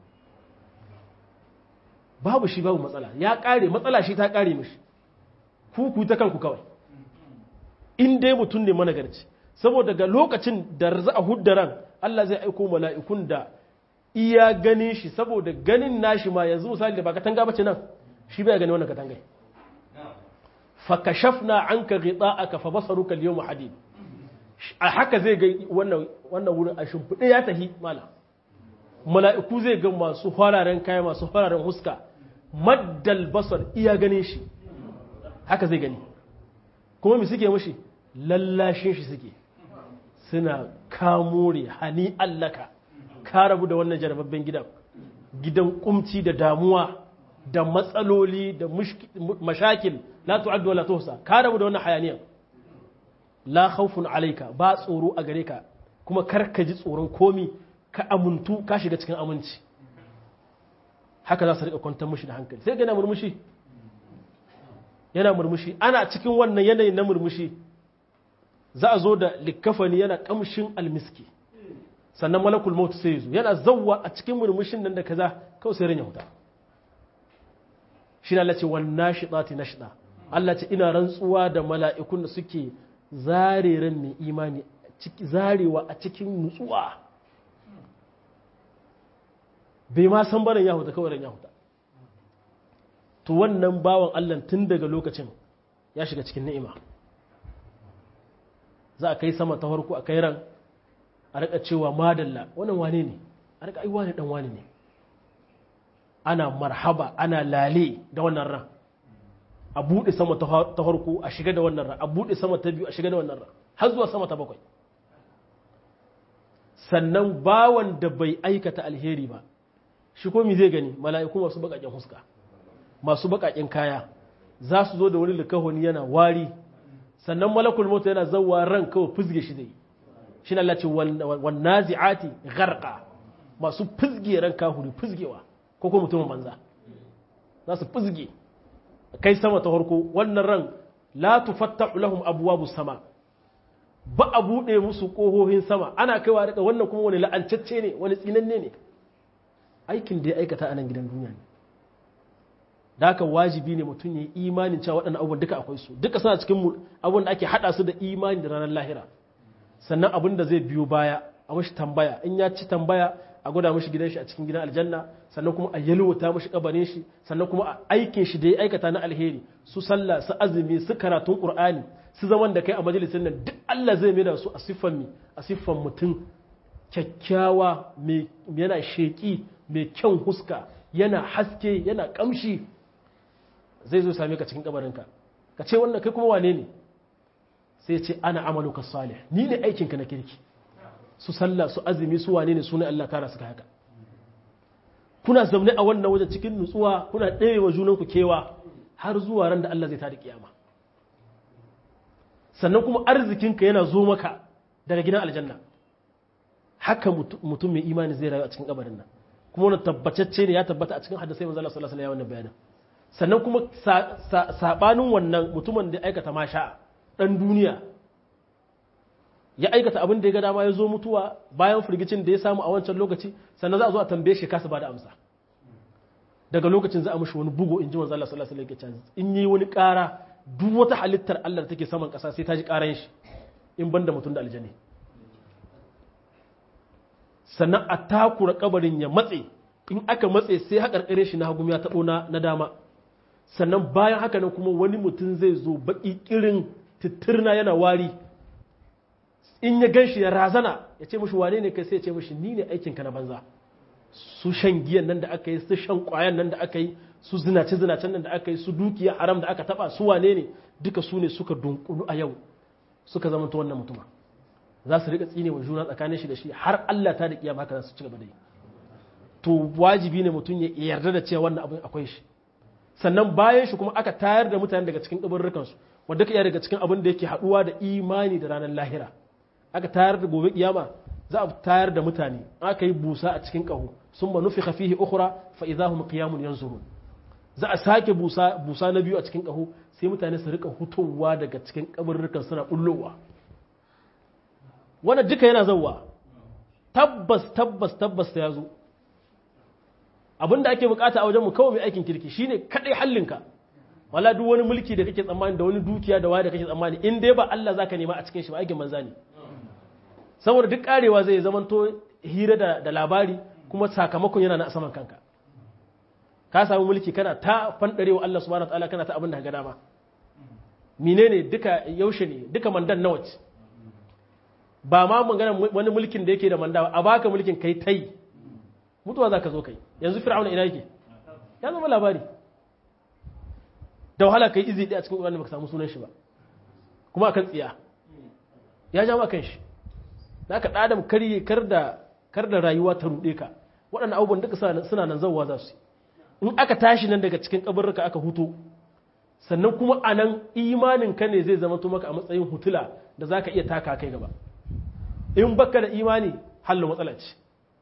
babu shi babu matsala ya kare matsala shi ta kare mishi ku ku ta kanku kawai in dai mutum ne managarci saboda daga lokacin da za a hudda ran Allah zai aiko mala'ikun da iya ganin shi saboda ganin nashi ma yanzu misali da ba katanga bace nan shi bai gani wannan katangai fakashafna anka ghita'aka fa basaruka al-yawma hadid a haka zai ga wannan wannan wurin a shimfiɗe ya tahi mala mala'iku zai ga masu fararen kaya masu fararen huska maddal basar iya ganin shi haka zai gani kuma mi suke mushi lallashin shi suke suna kamore hani allaka ka rabu da wannan jarababben gidan gidan kumci da damuwa da matsaloli da mashakil la tu'addu wala tuhsa ka rabu da wannan hayaniyan la khawfun alayka ba tsoro a gare ka kuma kar ka ji tsoron komi ka amuntu ka shiga cikin aminci haka za su rika kwantar mushi da hankali sai ga yana murmushi yana murmushi ana cikin wannan yanayin na murmushi za a zo da likafani yana kamshin almiski sannan malakul maut sai zo yana zawwa a cikin murmushin nan da kaza kawai sai ranya huta shi na lace wannan shiɗati na shiɗa Allah ce ina rantsuwa da mala'ikun da suke zare ran mai imani zarewa a cikin nutsuwa bai ma san barin ya huta kawai ran ya huta to wannan bawan Allah tun daga lokacin ya shiga cikin ni'ima za a kai sama ta farko a kai ran a rika cewa madalla wannan wane ne a rika ai wane dan wane ne ana marhaba ana lale da wannan ran a buɗe sama ta farko a shiga da wannan ran a buɗe sama ta biyu a shiga da wannan ran har zuwa sama ta bakwai sannan bawan da bai aikata alheri ba shi ko mi zai gani mala'iku masu baƙaƙen huska masu baƙaƙen kaya za su zo da wani likahoni yana wari sannan malakul mota yana zauwa ran kawai fizge shi zai shi na lalace wannan zi'ati garka masu fizge ran kahuri fizgewa ko kuma mutumin banza za su fizge kai sama ta harko wannan ran la tufattahu lahum abwabu sama ba a buɗe musu ƙohohin sama ana kaiwa daga wannan kuma wani la'ancacce ne wani tsinanne ne aikin da ya aikata a nan gidan duniya ne da haka wajibi ne mutum ya yi imanin cewa waɗannan abubuwan duka akwai su duka suna cikin abin da ake haɗa su da imani da ranar lahira sannan abin da zai biyo baya a mashi tambaya in ya ci tambaya a gwada mashi gidan shi a cikin gidan aljanna sannan kuma a yalwata mashi kabarin shi sannan kuma a aikin shi da ya aikata na alheri su sallah su azumi su karatun qur'ani su zaman da kai a majalisin nan duk Allah zai mai da su a siffan mi a siffan mutum kyakkyawa mai yana sheki mai kyan huska yana haske yana kamshi zai zo same ka cikin kabarinka ka ce wannan kai kuma wane ne sai ce ana amaluka salih ni ne aikinka na kirki su sallah su azumi su wane ne sunan Allah tara suka haka kuna zaune a wannan wajen cikin nutsuwa kuna ɗaya wa junanku kewa har zuwa ran da Allah zai tada kiyama sannan kuma arzikinka yana zo maka daga gidan aljanna haka mutum mai imani zai rayu a cikin kabarin nan kuma wani tabbatacce ne ya tabbata a cikin hadisai manzo Allah sallallahu alaihi wasallam bayanin sannan kuma sabanin wannan mutumin da aikata masha dan duniya ya aikata abin da ya ga dama ya zo mutuwa bayan firgicin da ya samu a wancan lokaci sannan za a zo a tambaye shi kasa ba da amsa daga lokacin za a mishi wani bugu in ji manzo Allah sallallahu alaihi wasallam in yi wani ƙara duk wata halittar Allah da take saman ƙasa sai ta ji ƙaran shi in banda mutum da aljanni sannan a takura kabarin ya matse in aka matse sai haƙarƙare shi na hagu ya taɓo na dama sannan bayan haka nan kuma wani mutum zai zo baƙi ƙirin titirna yana wari in ya gan shi ya razana ya ce mashi wane ne kai sai ya ce mashi ni ne aikinka na banza su shan giyan nan da aka yi su shan ƙwayan nan da aka yi su zinace zinacen nan da aka yi su dukiya haram da aka taɓa su wane ne duka su ne suka dunkulu a yau suka zama wannan mutuma za su riƙa tsine wa juna tsakanin shi da shi har Allah ta da kiyama haka za su ci gaba da yi to wajibi ne mutum ya yarda da cewa wannan abin akwai shi sannan bayan shi kuma aka tayar da mutane daga cikin kaburrukansu wanda ka iya daga cikin abin da yake haɗuwa da imani da ranar lahira aka tayar da gobe kiyama za a tayar da mutane aka yi busa a cikin ƙaho sun ba nufi fihi ukhra fa idahum qiyamun yanzurun za a sake busa busa na biyu a cikin ƙaho sai mutane su rika hutowa daga cikin kaburrukan suna bullowa wannan duka yana zauwa tabbas tabbas tabbas ta yazo abin da ake bukata a wajen mu kawai mai aikin kirki shine kadai hallinka wala duk wani mulki da kake tsammani da wani dukiya da waya da kake tsammani in dai ba Allah zaka nema a cikin shi ba aikin manza ne saboda duk karewa zai zamanto hira da, da labari kuma sakamakon yana na a saman kanka ka samu mulki kana ta fandarewa Allah subhanahu wataala kana ta abin da ga dama menene duka yaushe ne duka mandan nawa ce ba ma magana wani mulkin da yake da manda a baka mulkin kai tai mutuwa za ka zo kai yanzu fir'auna ina yake ya zama labari da wahala kai izi ɗaya cikin ƙwarar da baka samu sunan shi ba kuma akan tsiya ya ja kan shi da ka ɗadam karye kar da kar da rayuwa ta ruɗe ka waɗannan abubuwan duka suna nan zauwa za su in aka tashi nan daga cikin kabarruka aka huto sannan kuma a nan imanin ka ne zai zama maka a matsayin hutula da za ka iya taka kai gaba in baka da imani hallo matsala ce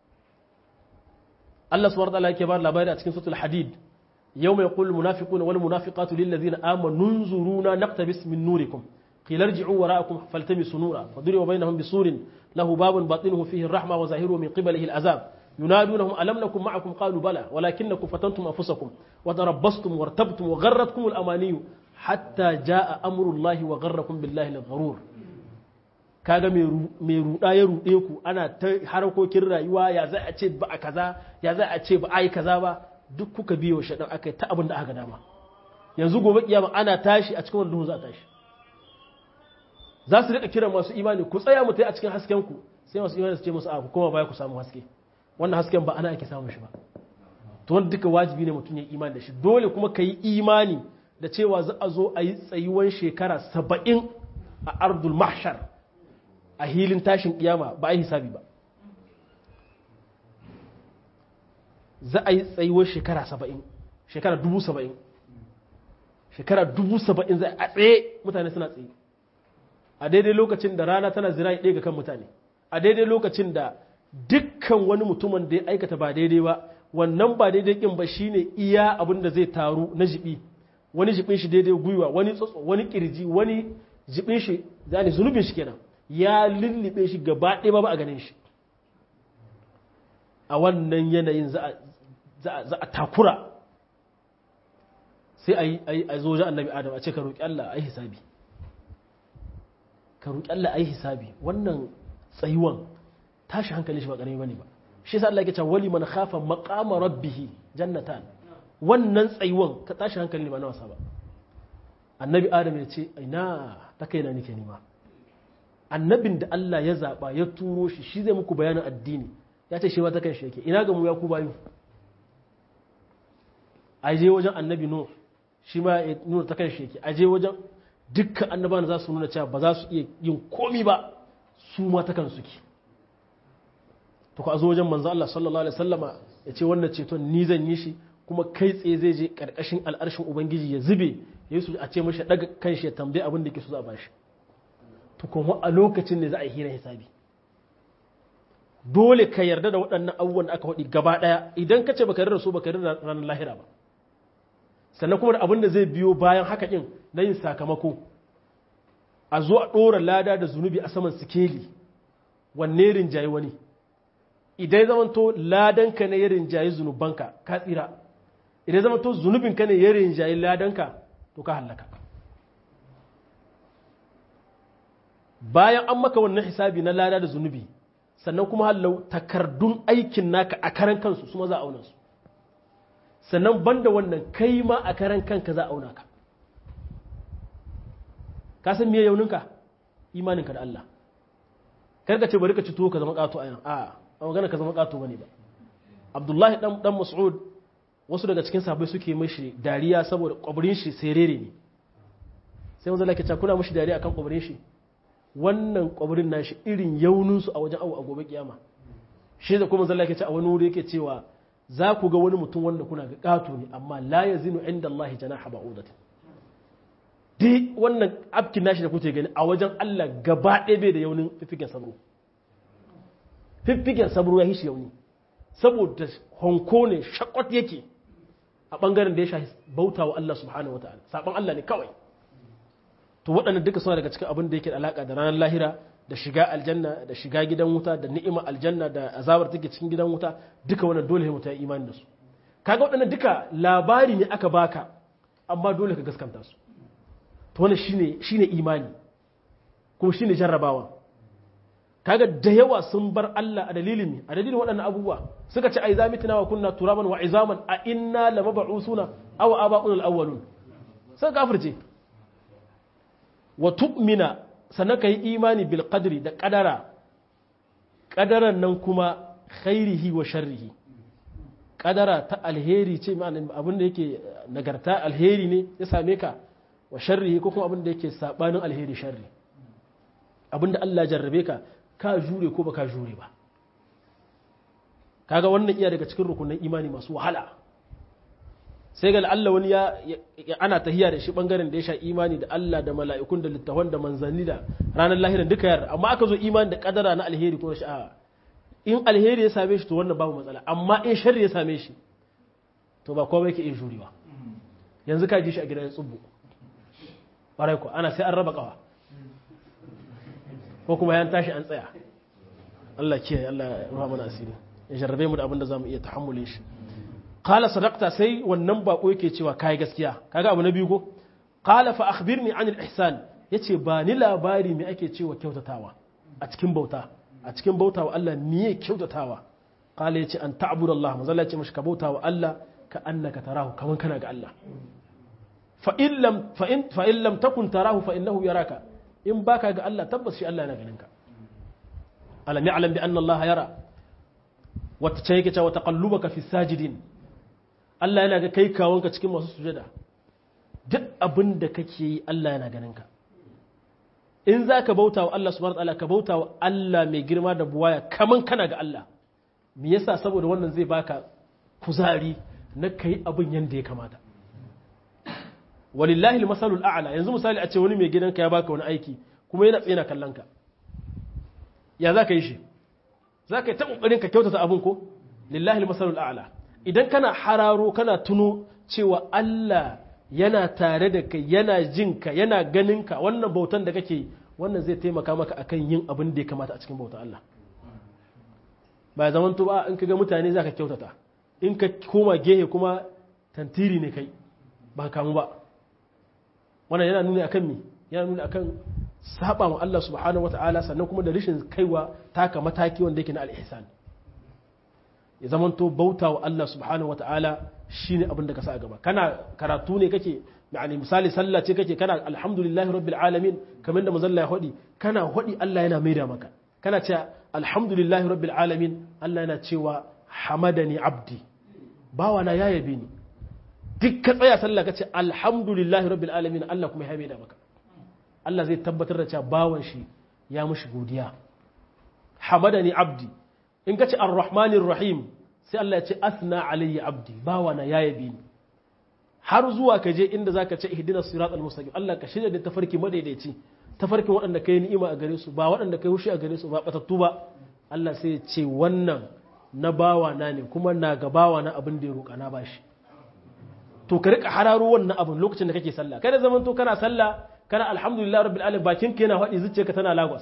Allah subhanahu wa ta'ala yake ba labari a cikin suratul hadid yawma yaqulu munafiquna wal munafiqatu lil ladzina amanu nunzuruna naqtabis min nurikum qila irji'u wara'akum faltamisu nura fadriba bainahum bisurin lahu babun batinuhu fihi ar-rahma wa zahiruhu min qibalihi al-azab ينادونهم ألم نكن معكم قالوا بلى ولكنكم فتنتم أنفسكم وتربصتم وارتبتم وغرتكم الأماني حتى جاء أمر الله وغركم بالله الغرور kaga mai ruɗa ya ruɗe ku ana ta harkokin rayuwa ya za a ce ba a kaza ya za a ce ba a yi kaza ba duk kuka biyo shaɗan aka yi ta abin da aka dama yanzu gobe kiyama ana tashi a cikin wani duhu za a tashi za su rika kiran masu imani ku tsaya mu a cikin hasken ku sai masu imani su ce musu a ku koma baya ku samu haske wannan hasken ba ana ake samun shi ba to wanda duka wajibi ne mutum ya imani da shi dole kuma ka yi imani da cewa za a zo a yi tsayuwan shekara saba'in a ardul mahshar a hilin tashin kiyama ba a yi hisabi ba za a yi tsayuwar shekara saba'in shekara dubu saba'in shekara dubu saba'in za a tsaye mutane suna tsaye a daidai lokacin da rana tana zira ɗaya ga kan mutane a daidai lokacin da dukkan wani mutumin da ya aikata ba daidai ba wannan ba daidai kin ba shine iya abin da zai taru na jibi wani jibin shi daidai gwiwa wani tsotso wani kirji wani jibin shi zane zunubin shi kenan ya lullube shi gaba ɗaya ba a ganin shi a wannan yanayin za a takura sai a yi a zo annabi adam a ce ka roƙi Allah a yi hisabi ka roƙi Allah a yi hisabi wannan tsayuwan tashi hankali shi ba ƙarami bane ba shi yasa Allah yake cewa wali man khafa maqama rabbih jannatan wannan tsayuwan ka tashi hankali ne ba na wasa ba annabi adam ya ce ina ta kaina nake nima annabin da Allah ya zaba ya turo shi shi zai muku bayanin addini ya ce shi ma ta kan shi yake ina ga mu ya ku bayu aje wajen annabi no shi ma ya nuna ta kan shi yake aje wajen dukkan annabawan za su nuna cewa ba za su iya yin komi ba su ma ta kan suke to ka zo wajen manzo Allah sallallahu alaihi wasallama ya ce wannan ceton ni zan yi shi kuma kai tsaye zai je karkashin al'arshin ubangiji ya zube ya su a ce mashi daga kanshi ya tambaye abin da yake so za a bashi to kuma a lokacin ne za a yi hira hisabi dole ka yarda da waɗannan abubuwan da aka faɗi gaba ɗaya idan ka ce baka yarda da su baka yarda da ranar lahira ba sannan kuma da abin da zai biyo bayan haka ɗin na yin sakamako a zo a ɗora lada da zunubi a saman sikeli wanne rinjaye wani idan zamanto ladanka ne ya rinjaye zunubanka ka tsira idan zamanto zunubinka ne ya rinjaye ladanka to ka hallaka bayan an maka wannan hisabi na lada da zunubi sannan kuma hallau takardun aikin naka a karan kansu su ma za a auna su sannan banda wannan kai ma a karan kanka za a auna ka ka san me yauninka imaninka da Allah kar ka ce bari ka ci tuwo ka zama kato a yan a a magana ka zama kato bane ba Abdullahi dan dan Mas'ud wasu daga cikin sahabbai suke mishi dariya saboda kwabrin shi serere ne sai manzo Allah ya ce kuna mishi dariya akan kwabrin shi wannan kwabrin nashi irin yaunin su a wajen awu a gobe kiyama shi da kuma manzo Allah ya ce a wani wuri yake cewa za ku ga wani mutum wanda kuna ga kato ne amma la yazinu inda Allah janaha ba'udatin dai wannan afkin nashi da kuke gani a wajen Allah gaba ɗaya bai da yaunin fiffigen sabro fiffigen sabro ya hishi yauni saboda honko ne shakwat yake a ɓangaren da ya shafi bauta wa Allah subhanahu wa ta'ala saɓon Allah ne kawai to waɗannan duka suna daga cikin abin da yake da alaƙa da ranar lahira da shiga aljanna da shiga gidan wuta da ni'ima aljanna da azabar take cikin gidan wuta duka wannan dole mutum ya imani da su kaga waɗannan duka labari ne aka baka amma dole ka gaskanta su to wannan shine shine imani kuma shine jarrabawa kaga da yawa sun bar Allah a dalilin a dalilin waɗannan abubuwa suka ce ai zamitina wa kunna turaban wa izaman a inna lamab'usuna aw aba'un al-awwalun sai kafirce wa tu'mina sannan kai imani bil qadri da qadara qadaran nan kuma khairihi wa sharrihi qadara ta alheri ce ma'ana abin da yake nagarta alheri ne ya same ka wa sharrihi ko kuma abin da yake sabanin alheri sharri abin da Allah jarrabe ka ka jure ko baka jure ba kaga wannan iya daga cikin rukunin imani masu wahala sai ga Allah wani ya ana tahiya da shi bangaren da ya sha imani da Allah da mala'ikun da littafan da manzanni da ranar lahiran duka yar amma aka zo imani da kadara na alheri ko sha'a in alheri ya same shi to wannan babu matsala amma in sharri ya same shi to ba komai yake iya jurewa yanzu ka ji shi a gidan tsubbu ƙwarai ko ana sai an raba kawa ko kuma yan tashi an tsaya Allah kiyaye Allah ya ruha mana asiri ya jarrabe mu da abin da zamu iya tahammule shi qala sadaqta sai wannan bako yake cewa kai gaskiya kaga abu na biyu ko qala fa akhbirni an al-ihsan yace ba ni labari me ake cewa kyautatawa a cikin bauta a cikin bauta wa Allah miye kyautatawa qala yace an ta'budu Allah manzo Allah yace mashi ka bauta wa Allah ka annaka tarahu kaman kana ga Allah fa in lam fa in fa in lam takun tarahu fa innahu yaraka in baka ga Allah tabbas shi Allah yana ganin ka alam ya'lam bi anna Allah yara wata ce yake cewa taqallubaka fi sajidin Allah yana ga kai kawonka cikin masu sujada duk abin da kake yi Allah yana ganin ka in za ka bauta wa Allah subhanahu wataala ka bauta wa Allah mai girma da buwaya kaman kana ga Allah me yasa saboda wannan zai baka kuzari na kai abin yanda ya kamata walillahi almasalul a'la yanzu misali a ce wani mai gidanka ya baka wani aiki kuma yana tsena kallon ka ya za ka yi shi za ka yi ta kokarin ka kyautata abin ko lillahi almasalul a'la idan kana hararo kana tuno cewa Allah yana tare da kai yana jin ka yana ganin ka wannan bautan da kake wannan zai taimaka maka akan yin abin da ya kamata a cikin bautan Allah ba zaman to ba in ka ga mutane zaka kyautata in ka koma gehe kuma tantiri ne kai ba kamu ba wannan yana nuni akan me yana nuni akan saba wa Allah subhanahu wataala sannan kuma da rashin kaiwa taka mataki wanda yake na al-ihsan ya zaman to bauta wa Allah subhanahu wataala shine abin da ka sa a gaba kana karatu ne kake yani misali sallah ce kake kana alhamdulillahi rabbil alamin kamar da manzon ya hodi kana hodi Allah yana maida maka kana cewa alhamdulillahi rabbil alamin Allah yana cewa hamadani abdi bawa na ya yabe ni duk ka tsaya sallah kace alhamdulillahi rabbil alamin Allah kuma ya maida maka Allah zai tabbatar da cewa bawan shi ya mushi godiya hamadani abdi in kace arrahmanir rahim sai Allah ya ce asna alayya abdi bawana ya yabi ni har zuwa ka je inda zaka ce ihdinas siratal mustaqim Allah ka shirya da tafarki madaidaici tafarkin waɗanda kai ni'ima a gare su ba waɗanda kai hushi a gare su ba batattu ba Allah sai ya ce wannan na bawana ne kuma na ga bawana abin da ya roƙa na bashi to ka rika hararo wannan abin lokacin da kake sallah kada zaman to kana sallah kana alhamdulillah rabbil alamin bakin ka yana faɗi zuciyarka tana lagos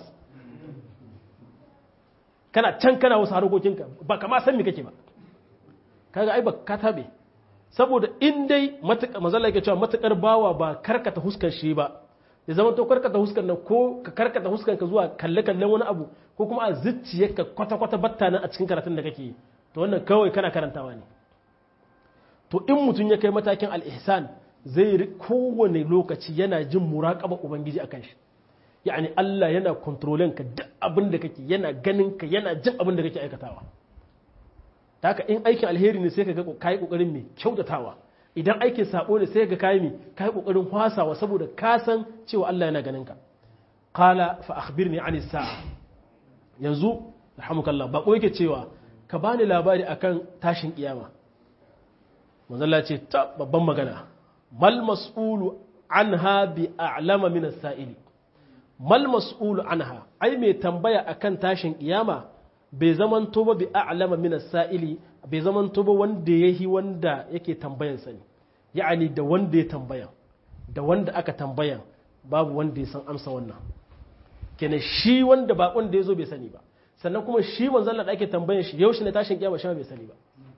kana can kana wasu harkokinka ba kama san me kake ba kaga ai ba ka tabe saboda in dai matuƙa mazalla yake cewa matuƙar bawa ba karkata huskar shi ba ya zama to karkata huskar nan ko ka karkata huskar ka zuwa kalle kallen wani abu ko kuma a zuciyarka kwata kwata batta nan a cikin karatun da kake to wannan kawai kana karantawa ne to in mutum ya kai matakin al-ihsan zai kowane lokaci yana jin muraqaba ubangiji akan shi yani Allah yana kontrolin ka duk abin da kake yana ganin ka yana jin abin da kake aikatawa ta haka in aikin alheri ne sai ka ga kai kokarin mai kyautatawa idan aikin sabo ne sai ka kai mai kai kokarin hwasawa saboda ka san cewa Allah yana ganin ka qala fa akhbirni ani sa'a yanzu alhamdulillah ba yake cewa ka bani labari akan tashin kiyama manzo Allah ce ta babban magana mal mas'ulu anha bi a'lama min as-sa'ili mal mas'ulu anha ai mai tambaya akan tashin kiyama bai zaman ba bi a'lama min as-sa'ili bai zaman ba wanda yahi wanda yake tambayan sani ya'ani da wanda ya tambaya da wanda aka tambaya babu wanda ya san amsa wannan kenan shi wanda ba wanda yazo bai sani ba sannan kuma shi manzon da ake tambayan shi yaushe ne tashin kiyama shi bai sani ba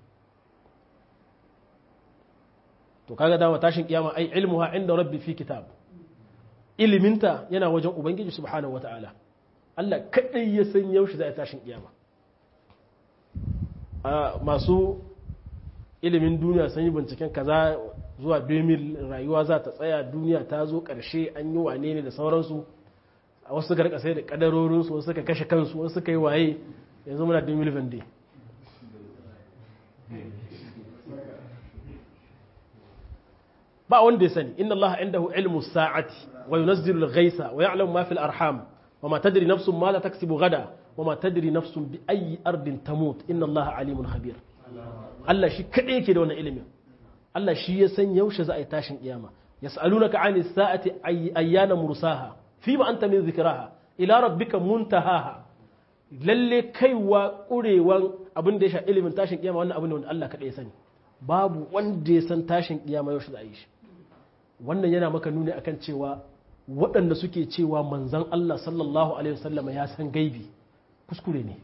to kaga dama tashin kiyama ai ilmuha inda rabbi fi kitab iliminta yana wajen ubangiji subhanahu wata'ala Allah kadai ya san yaushe za a tashin kiyama masu ilimin duniya sun yi binciken kaza zuwa 2000 rayuwa za ta tsaya duniya ta zo karshe an yi wane ne da sauransu a wasu suka rika sai da kadarorinsu wasu suka kashe kansu wasu suka yi waye yanzu muna 2020 ba wanda ya sani inna Allah indahu ilmu sa'ati wa yunazzilu al-ghaytha wa ya'lamu ma fil arham wa ma tadri nafsun ma la taksibu gada wa ma tadri nafsun bi ayyi ardin tamut inna Allah alimun khabir Allah shi kadai yake da wannan ilimin Allah shi ya san yaushe za a yi tashin kiyama yas'alunaka 'ani sa'ati ayyana mursaha fima anta min dhikraha ila rabbika muntahaha lalle kaiwa kurewan abin da ya sha ilimin tashin kiyama wannan abin da wanda Allah kadai ya sani babu wanda ya san tashin kiyama yaushe za a yi shi wannan yana maka nuni akan cewa waɗanda suke cewa manzan Allah sallallahu alaihi wasallama ya san gaibi kuskure ne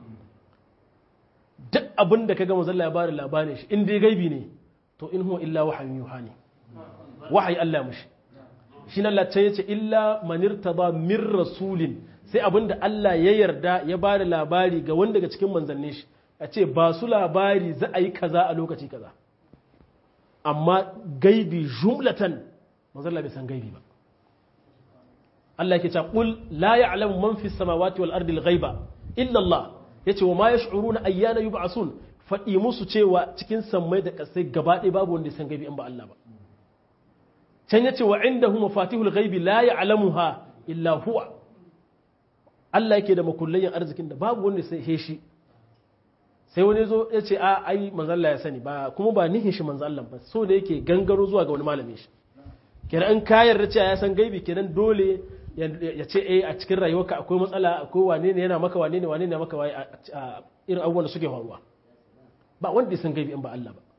duk abin da kaga manzon Allah ya bada labarin shi in dai gaibi ne to in huwa illa wahayin yuha ne wahayi Allah mushi shi nan lacce yace illa manirtada min rasulin sai abin da Allah ya yarda ya bada labari ga wanda daga cikin manzannin shi a ce ba su labari za a yi kaza a lokaci kaza amma gaibi jumlatan manzalla bai san gaibi ba Allah yake cewa qul la ya'lamu man fis samawati wal ardi al-ghaiba illa Allah yace wa ma yash'uruna ayyana yub'asun faɗi musu cewa cikin sammai da ƙasai gaba ɗaya babu wanda ya san gaibi in ba Allah ba can yace wa indahu mafatihul ghaibi la ya'lamuha illa huwa Allah yake da makullayin arzikin da babu wanda sai shi sai wani zo ya ce a ai manzo Allah ya sani ba kuma ba nihin shi manzo Allah ba so da yake gangaro zuwa ga wani malamin shi kenan an kayar da cewa ya san gaibi kenan dole ya ce eh a cikin rayuwarka akwai matsala akwai wane ne yana maka wane ne wane ne maka waye a irin abubuwan da suke faruwa ba wanda ya san gaibi in ba Allah ba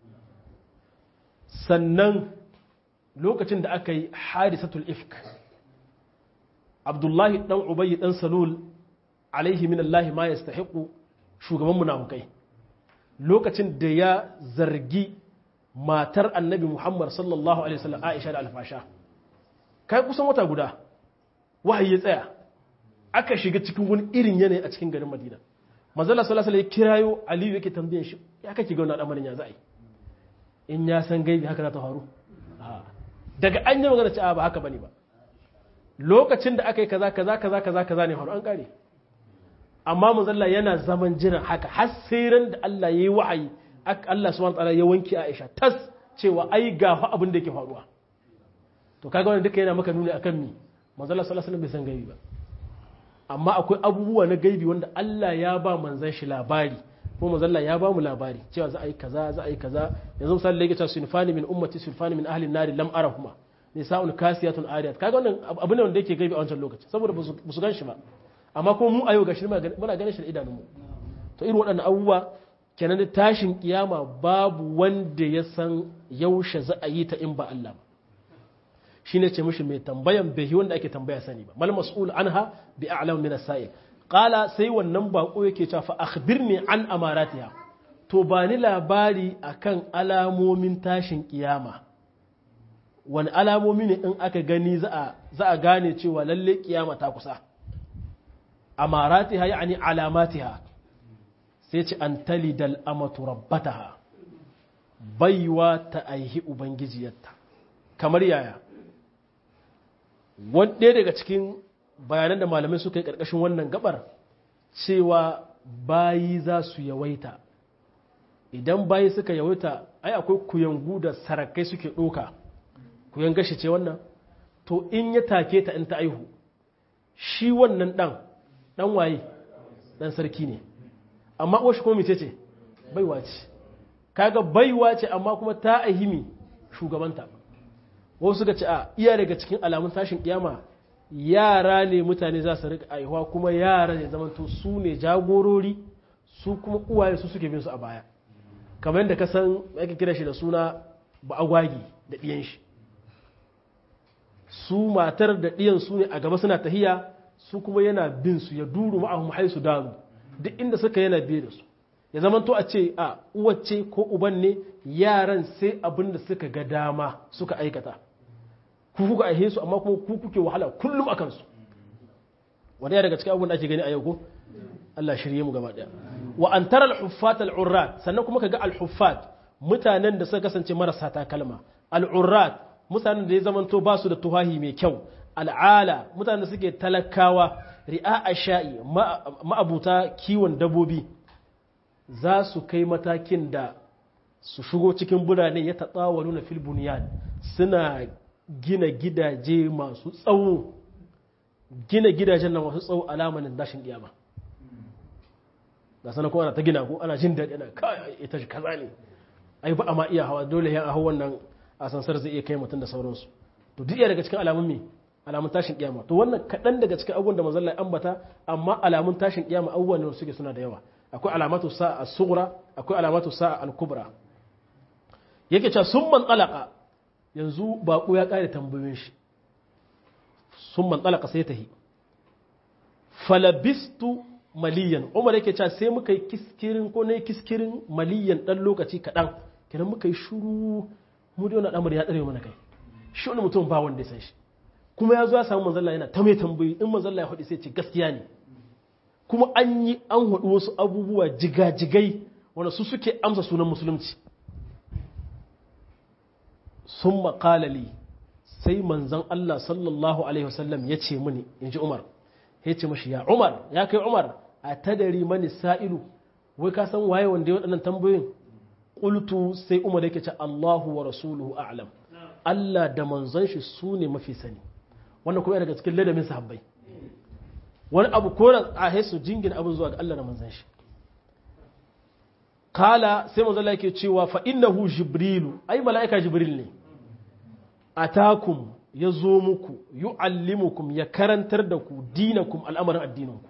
sannan lokacin da aka yi hadisatul ifk abdullahi dan ubayy dan salul alaihi min Allah ma yastahiqu shugaban munafukai lokacin da ya zargi matar annabi Muhammad sallallahu alaihi wasallam Aisha da alfasha kai kusan wata guda wahayi ya tsaya aka shiga cikin wani irin yanayi a cikin garin Madina manzala sallallahu alaihi wasallam ya kirayo Aliyu yake tambayan shi ya kake ga wannan al'amarin ya za'i in ya san gaibi haka za ta faru daga an yi magana cewa ba haka bane ba lokacin da aka yi kaza kaza kaza kaza kaza ne faru an kare amma manzalla yana zaman jiran haka har sai ran da Allah yayi wahayi Allah subhanahu wataala ya wanke Aisha tas cewa ai ga fa abin da yake faruwa to kaga wannan duka yana maka nuni akan mi manzalla sallallahu alaihi wasallam bai san gaibi ba amma akwai abubuwa na gaibi wanda Allah ya ba manzon shi labari ko manzalla ya ba mu labari cewa za a yi kaza za a yi kaza yanzu misali da yake cewa sunfani min ummati sunfani min ahli nari lam arahuma nisa'un kasiyatun ariyat kaga wannan abu ne wanda yake gaibi a wancan lokaci saboda ba su gan shi ba amma kuma mu a yau gashi muna ganin shi da idanunmu to irin waɗannan abubuwa kenan da tashin kiyama babu wanda ya san yaushe za a yi ta in ba Allah ba shine ce mishi mai tambayan bai wanda ake tambaya sani ba mal mas'ul anha bi a'lam min as-sa'il qala sai wannan bako yake cewa fa akhbirni an amaratiha to ba ni labari akan alamomin tashin kiyama wani alamomi ne in aka gani za a gane cewa lalle kiyama ta kusa amaratiha yani alamatiha sai ce an talidal amatu rabbataha baiwa ta aihi ubangijiyarta kamar yaya wanda daga cikin bayanan da malamai suka yi ƙarƙashin wannan gabar cewa bayi za su yawaita idan bayi suka yawaita ai akwai kuyangu da sarakai suke ɗoka kuyan gashi ce wannan to in ya take ta in ta aihu shi wannan ɗan ɗan waye ɗan sarki ne amma uwa shi kuma mace ce baiwa ce kaga baiwa ce amma kuma ta ahimi shugabanta wasu suka ce a iya daga cikin alamun tashin kiyama yara ne mutane za su rika aihuwa kuma yara ne zamanto su ne jagorori su kuma uwaye su suke bin su a baya kamar yadda ka san ake kira shi da suna ba'agwagi da ɗiyan shi su matar da ɗiyan su ne a gaba suna tahiya su kuma yana bin su ya duru ma'ahum haisu daru duk inda suka yana biye da su ya zamanto a ce a uwace ko uban ne yaran sai abin da suka ga dama suka aikata ku kuka aihe su amma kuma ku kuke wahala kullum akan su wanda ya daga cikin abubuwan da ake gani a yau ko Allah shirye mu gaba daya wa an tara al-huffat al-urrat sannan kuma kaga al-huffat mutanen da suka kasance marasa takalma al-urrat mutanen da ya zamanto ba su da tuhahi mai kyau al'ala mutanen da suke talakawa ri'a sha'i ma'abuta kiwon dabobi za su kai matakin da su shigo cikin birane ya taɓawalu na filbuniyan suna gina gidaje masu tsawo gina gidajen nan masu tsawo alamanin dashin kiyama ga sana kuma ana ta gina ko ana jin daɗi ana kai ita shi kaza ne ai ba a ma iya hawa dole ya hau wannan asansar zai iya kai mutum da sauransu to duk daga cikin alamun me alamun tashin kiyama to wannan kaɗan daga cikin abubuwan da manzon ambata amma alamun tashin kiyama abubuwan ne suke suna da yawa akwai alamatu sa'a sughra akwai alamatu sa'a al-kubra yake cewa sun man talaka yanzu baƙo ya ƙare tambayoyin shi sun man talaka sai tahi falabistu maliyan umar yake cewa sai muka yi kiskirin ko na yi kiskirin maliyan ɗan lokaci kaɗan kenan muka yi shuru mu da wani al'amari ya tsare mana kai shi wani mutum ba wanda ya san shi kuma ya zo ya samu manzalla yana ta mai tambayi in manzalla ya faɗi sai ce gaskiya ne kuma an yi an haɗu wasu abubuwa jigajigai wanda su suke amsa sunan musulunci sun makalali sai manzon Allah sallallahu alaihi wasallam ya ce mini in ji Umar ya ce mashi ya Umar ya kai Umar a tadari mani sa'ilu wai ka san waye wanda ya waɗannan tambayoyin qultu sai Umar yake ce Allahu wa rasuluhu a'lam Allah da manzon shi su ne mafi sani wannan kuma daga cikin ladamin sahabbai wani abu ko a hesu jingina abin zuwa ga Allah da manzon shi kala sai manzon Allah yake cewa fa innahu jibrilu ai mala'ika jibril ne atakum ya zo muku yu'allimukum ya karantar da ku dinakum al'amarin addininku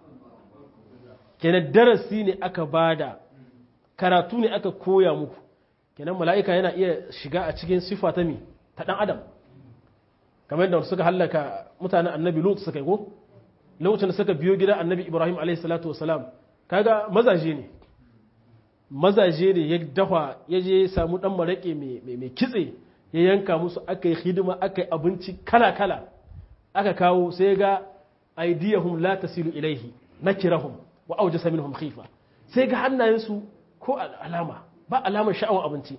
kenan darasi ne aka bada karatu ne aka koya muku kenan mala'ika yana iya shiga a cikin sifa ta mi ta dan adam kamar yadda suka hallaka mutanen annabi lut suka yi ko lokacin da suka biyo gidan annabi ibrahim alaihi salatu wasalam kaga mazaje ne mazaje ne ya dafa ya je samu dan maraƙe mai kitse ya yanka musu aka yi hidima aka yi abinci kala-kala aka kawo sai ga aidiyahum la tasilu ilaihi nakirahum wa aujasa minhum khifa sai ga hannayensu ko alama ba alamar sha'awar abinci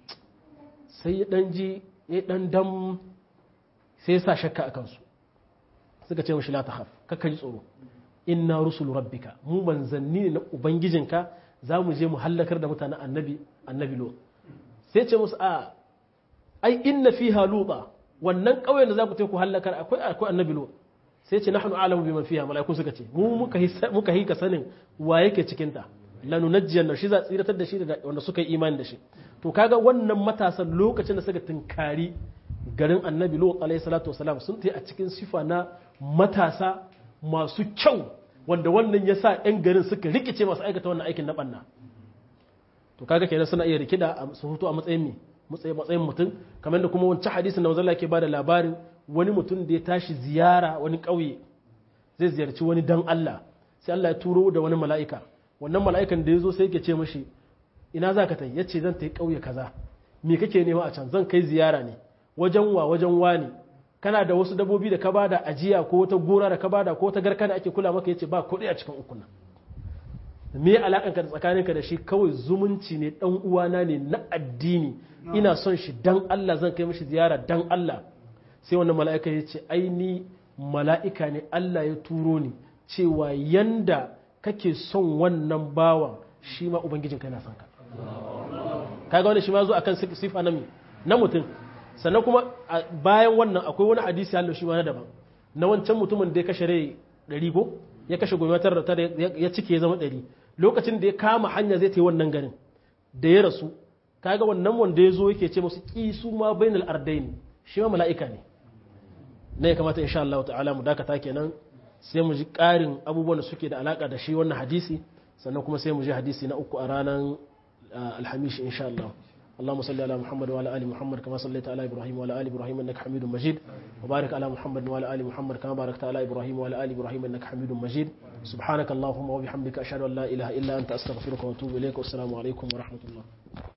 sai ya dan ji ya dan dam sai ya sa shakka a kansu suka ce mashi la tahaf kakka ji tsoro inna rusulu rabbika mu manzanni ne na ubangijinka za mu je mu hallakar da mutanen annabi annabi lo sai ce musu a ai inna fiha luba wannan ƙauyen da za ku ku hallakar akwai akwai annabi lo sai ce nahnu a'lamu biman fiha malaiku suka ce mu muka muka hika sanin wa yake cikin ta lanunajjiyan shi za tsiratar da shi da wanda suka yi imani da shi to kaga wannan matasan lokacin da suka tunkari garin annabi lo alayhi salatu wasalam sun tayi a cikin sifa na matasa masu kyau wanda wannan ya sa 'yan garin suka rikice masu aikata wannan aikin na ɓanna to kaga kenan suna iya rikida su hutu a matsayin mi matsayin mutum kamar da kuma wancan hadisin da wanzalla ke bada labarin wani mutum da ya tashi ziyara wani ƙauye zai ziyarci wani dan Allah sai Allah ya turo da wani mala'ika wannan mala'ikan da ya zo sai yake ce mashi ina za ka tai yace zan tai ƙauye kaza me kake nema a can zan kai ziyara ne wajen wa wajen wani kana da wasu dabobi da ka bada ajiya ko wata gora da ka bada ko wata garka da ake kula maka yace ba kuɗi a cikin ukun me alakan ka tsakaninka da shi kawai zumunci ne dan uwana ne na addini ina son shi dan Allah zan kai mishi ziyara dan Allah sai wannan mala'ika yace ai ni mala'ika ne Allah ya turo ni cewa yanda kake son wannan bawan shi ma ubangijinka yana son ka kaga wani shi ma zo akan sifa na na mutum sannan kuma bayan wannan akwai wani hadisi hallo shi ma na daban na wancan mutumin da ya kashe rai ɗari ko ya kashe gwamnatar da tare ya cike ya zama ɗari lokacin da ya kama hanya zai ta wannan garin da ya rasu kaga wannan wanda ya zo yake ce musu ki su ma bainal ardain shi ma mala'ika ne ne ya kamata insha Allah ta'ala mu dakata kenan sai mu ji ƙarin abubuwan da suke da alaka da shi wannan hadisi sannan kuma sai mu ji hadisi na uku a ranar alhamishi insha Allah اللهم صل على محمد وعلى ال محمد كما صليت على ابراهيم وعلى ال ابراهيم انك حميد مجيد وبارك على محمد وعلى ال محمد كما باركت على ابراهيم وعلى ال ابراهيم انك حميد مجيد سبحانك اللهم وبحمدك اشهد ان لا اله الا انت استغفرك واتوب اليك والسلام عليكم ورحمه الله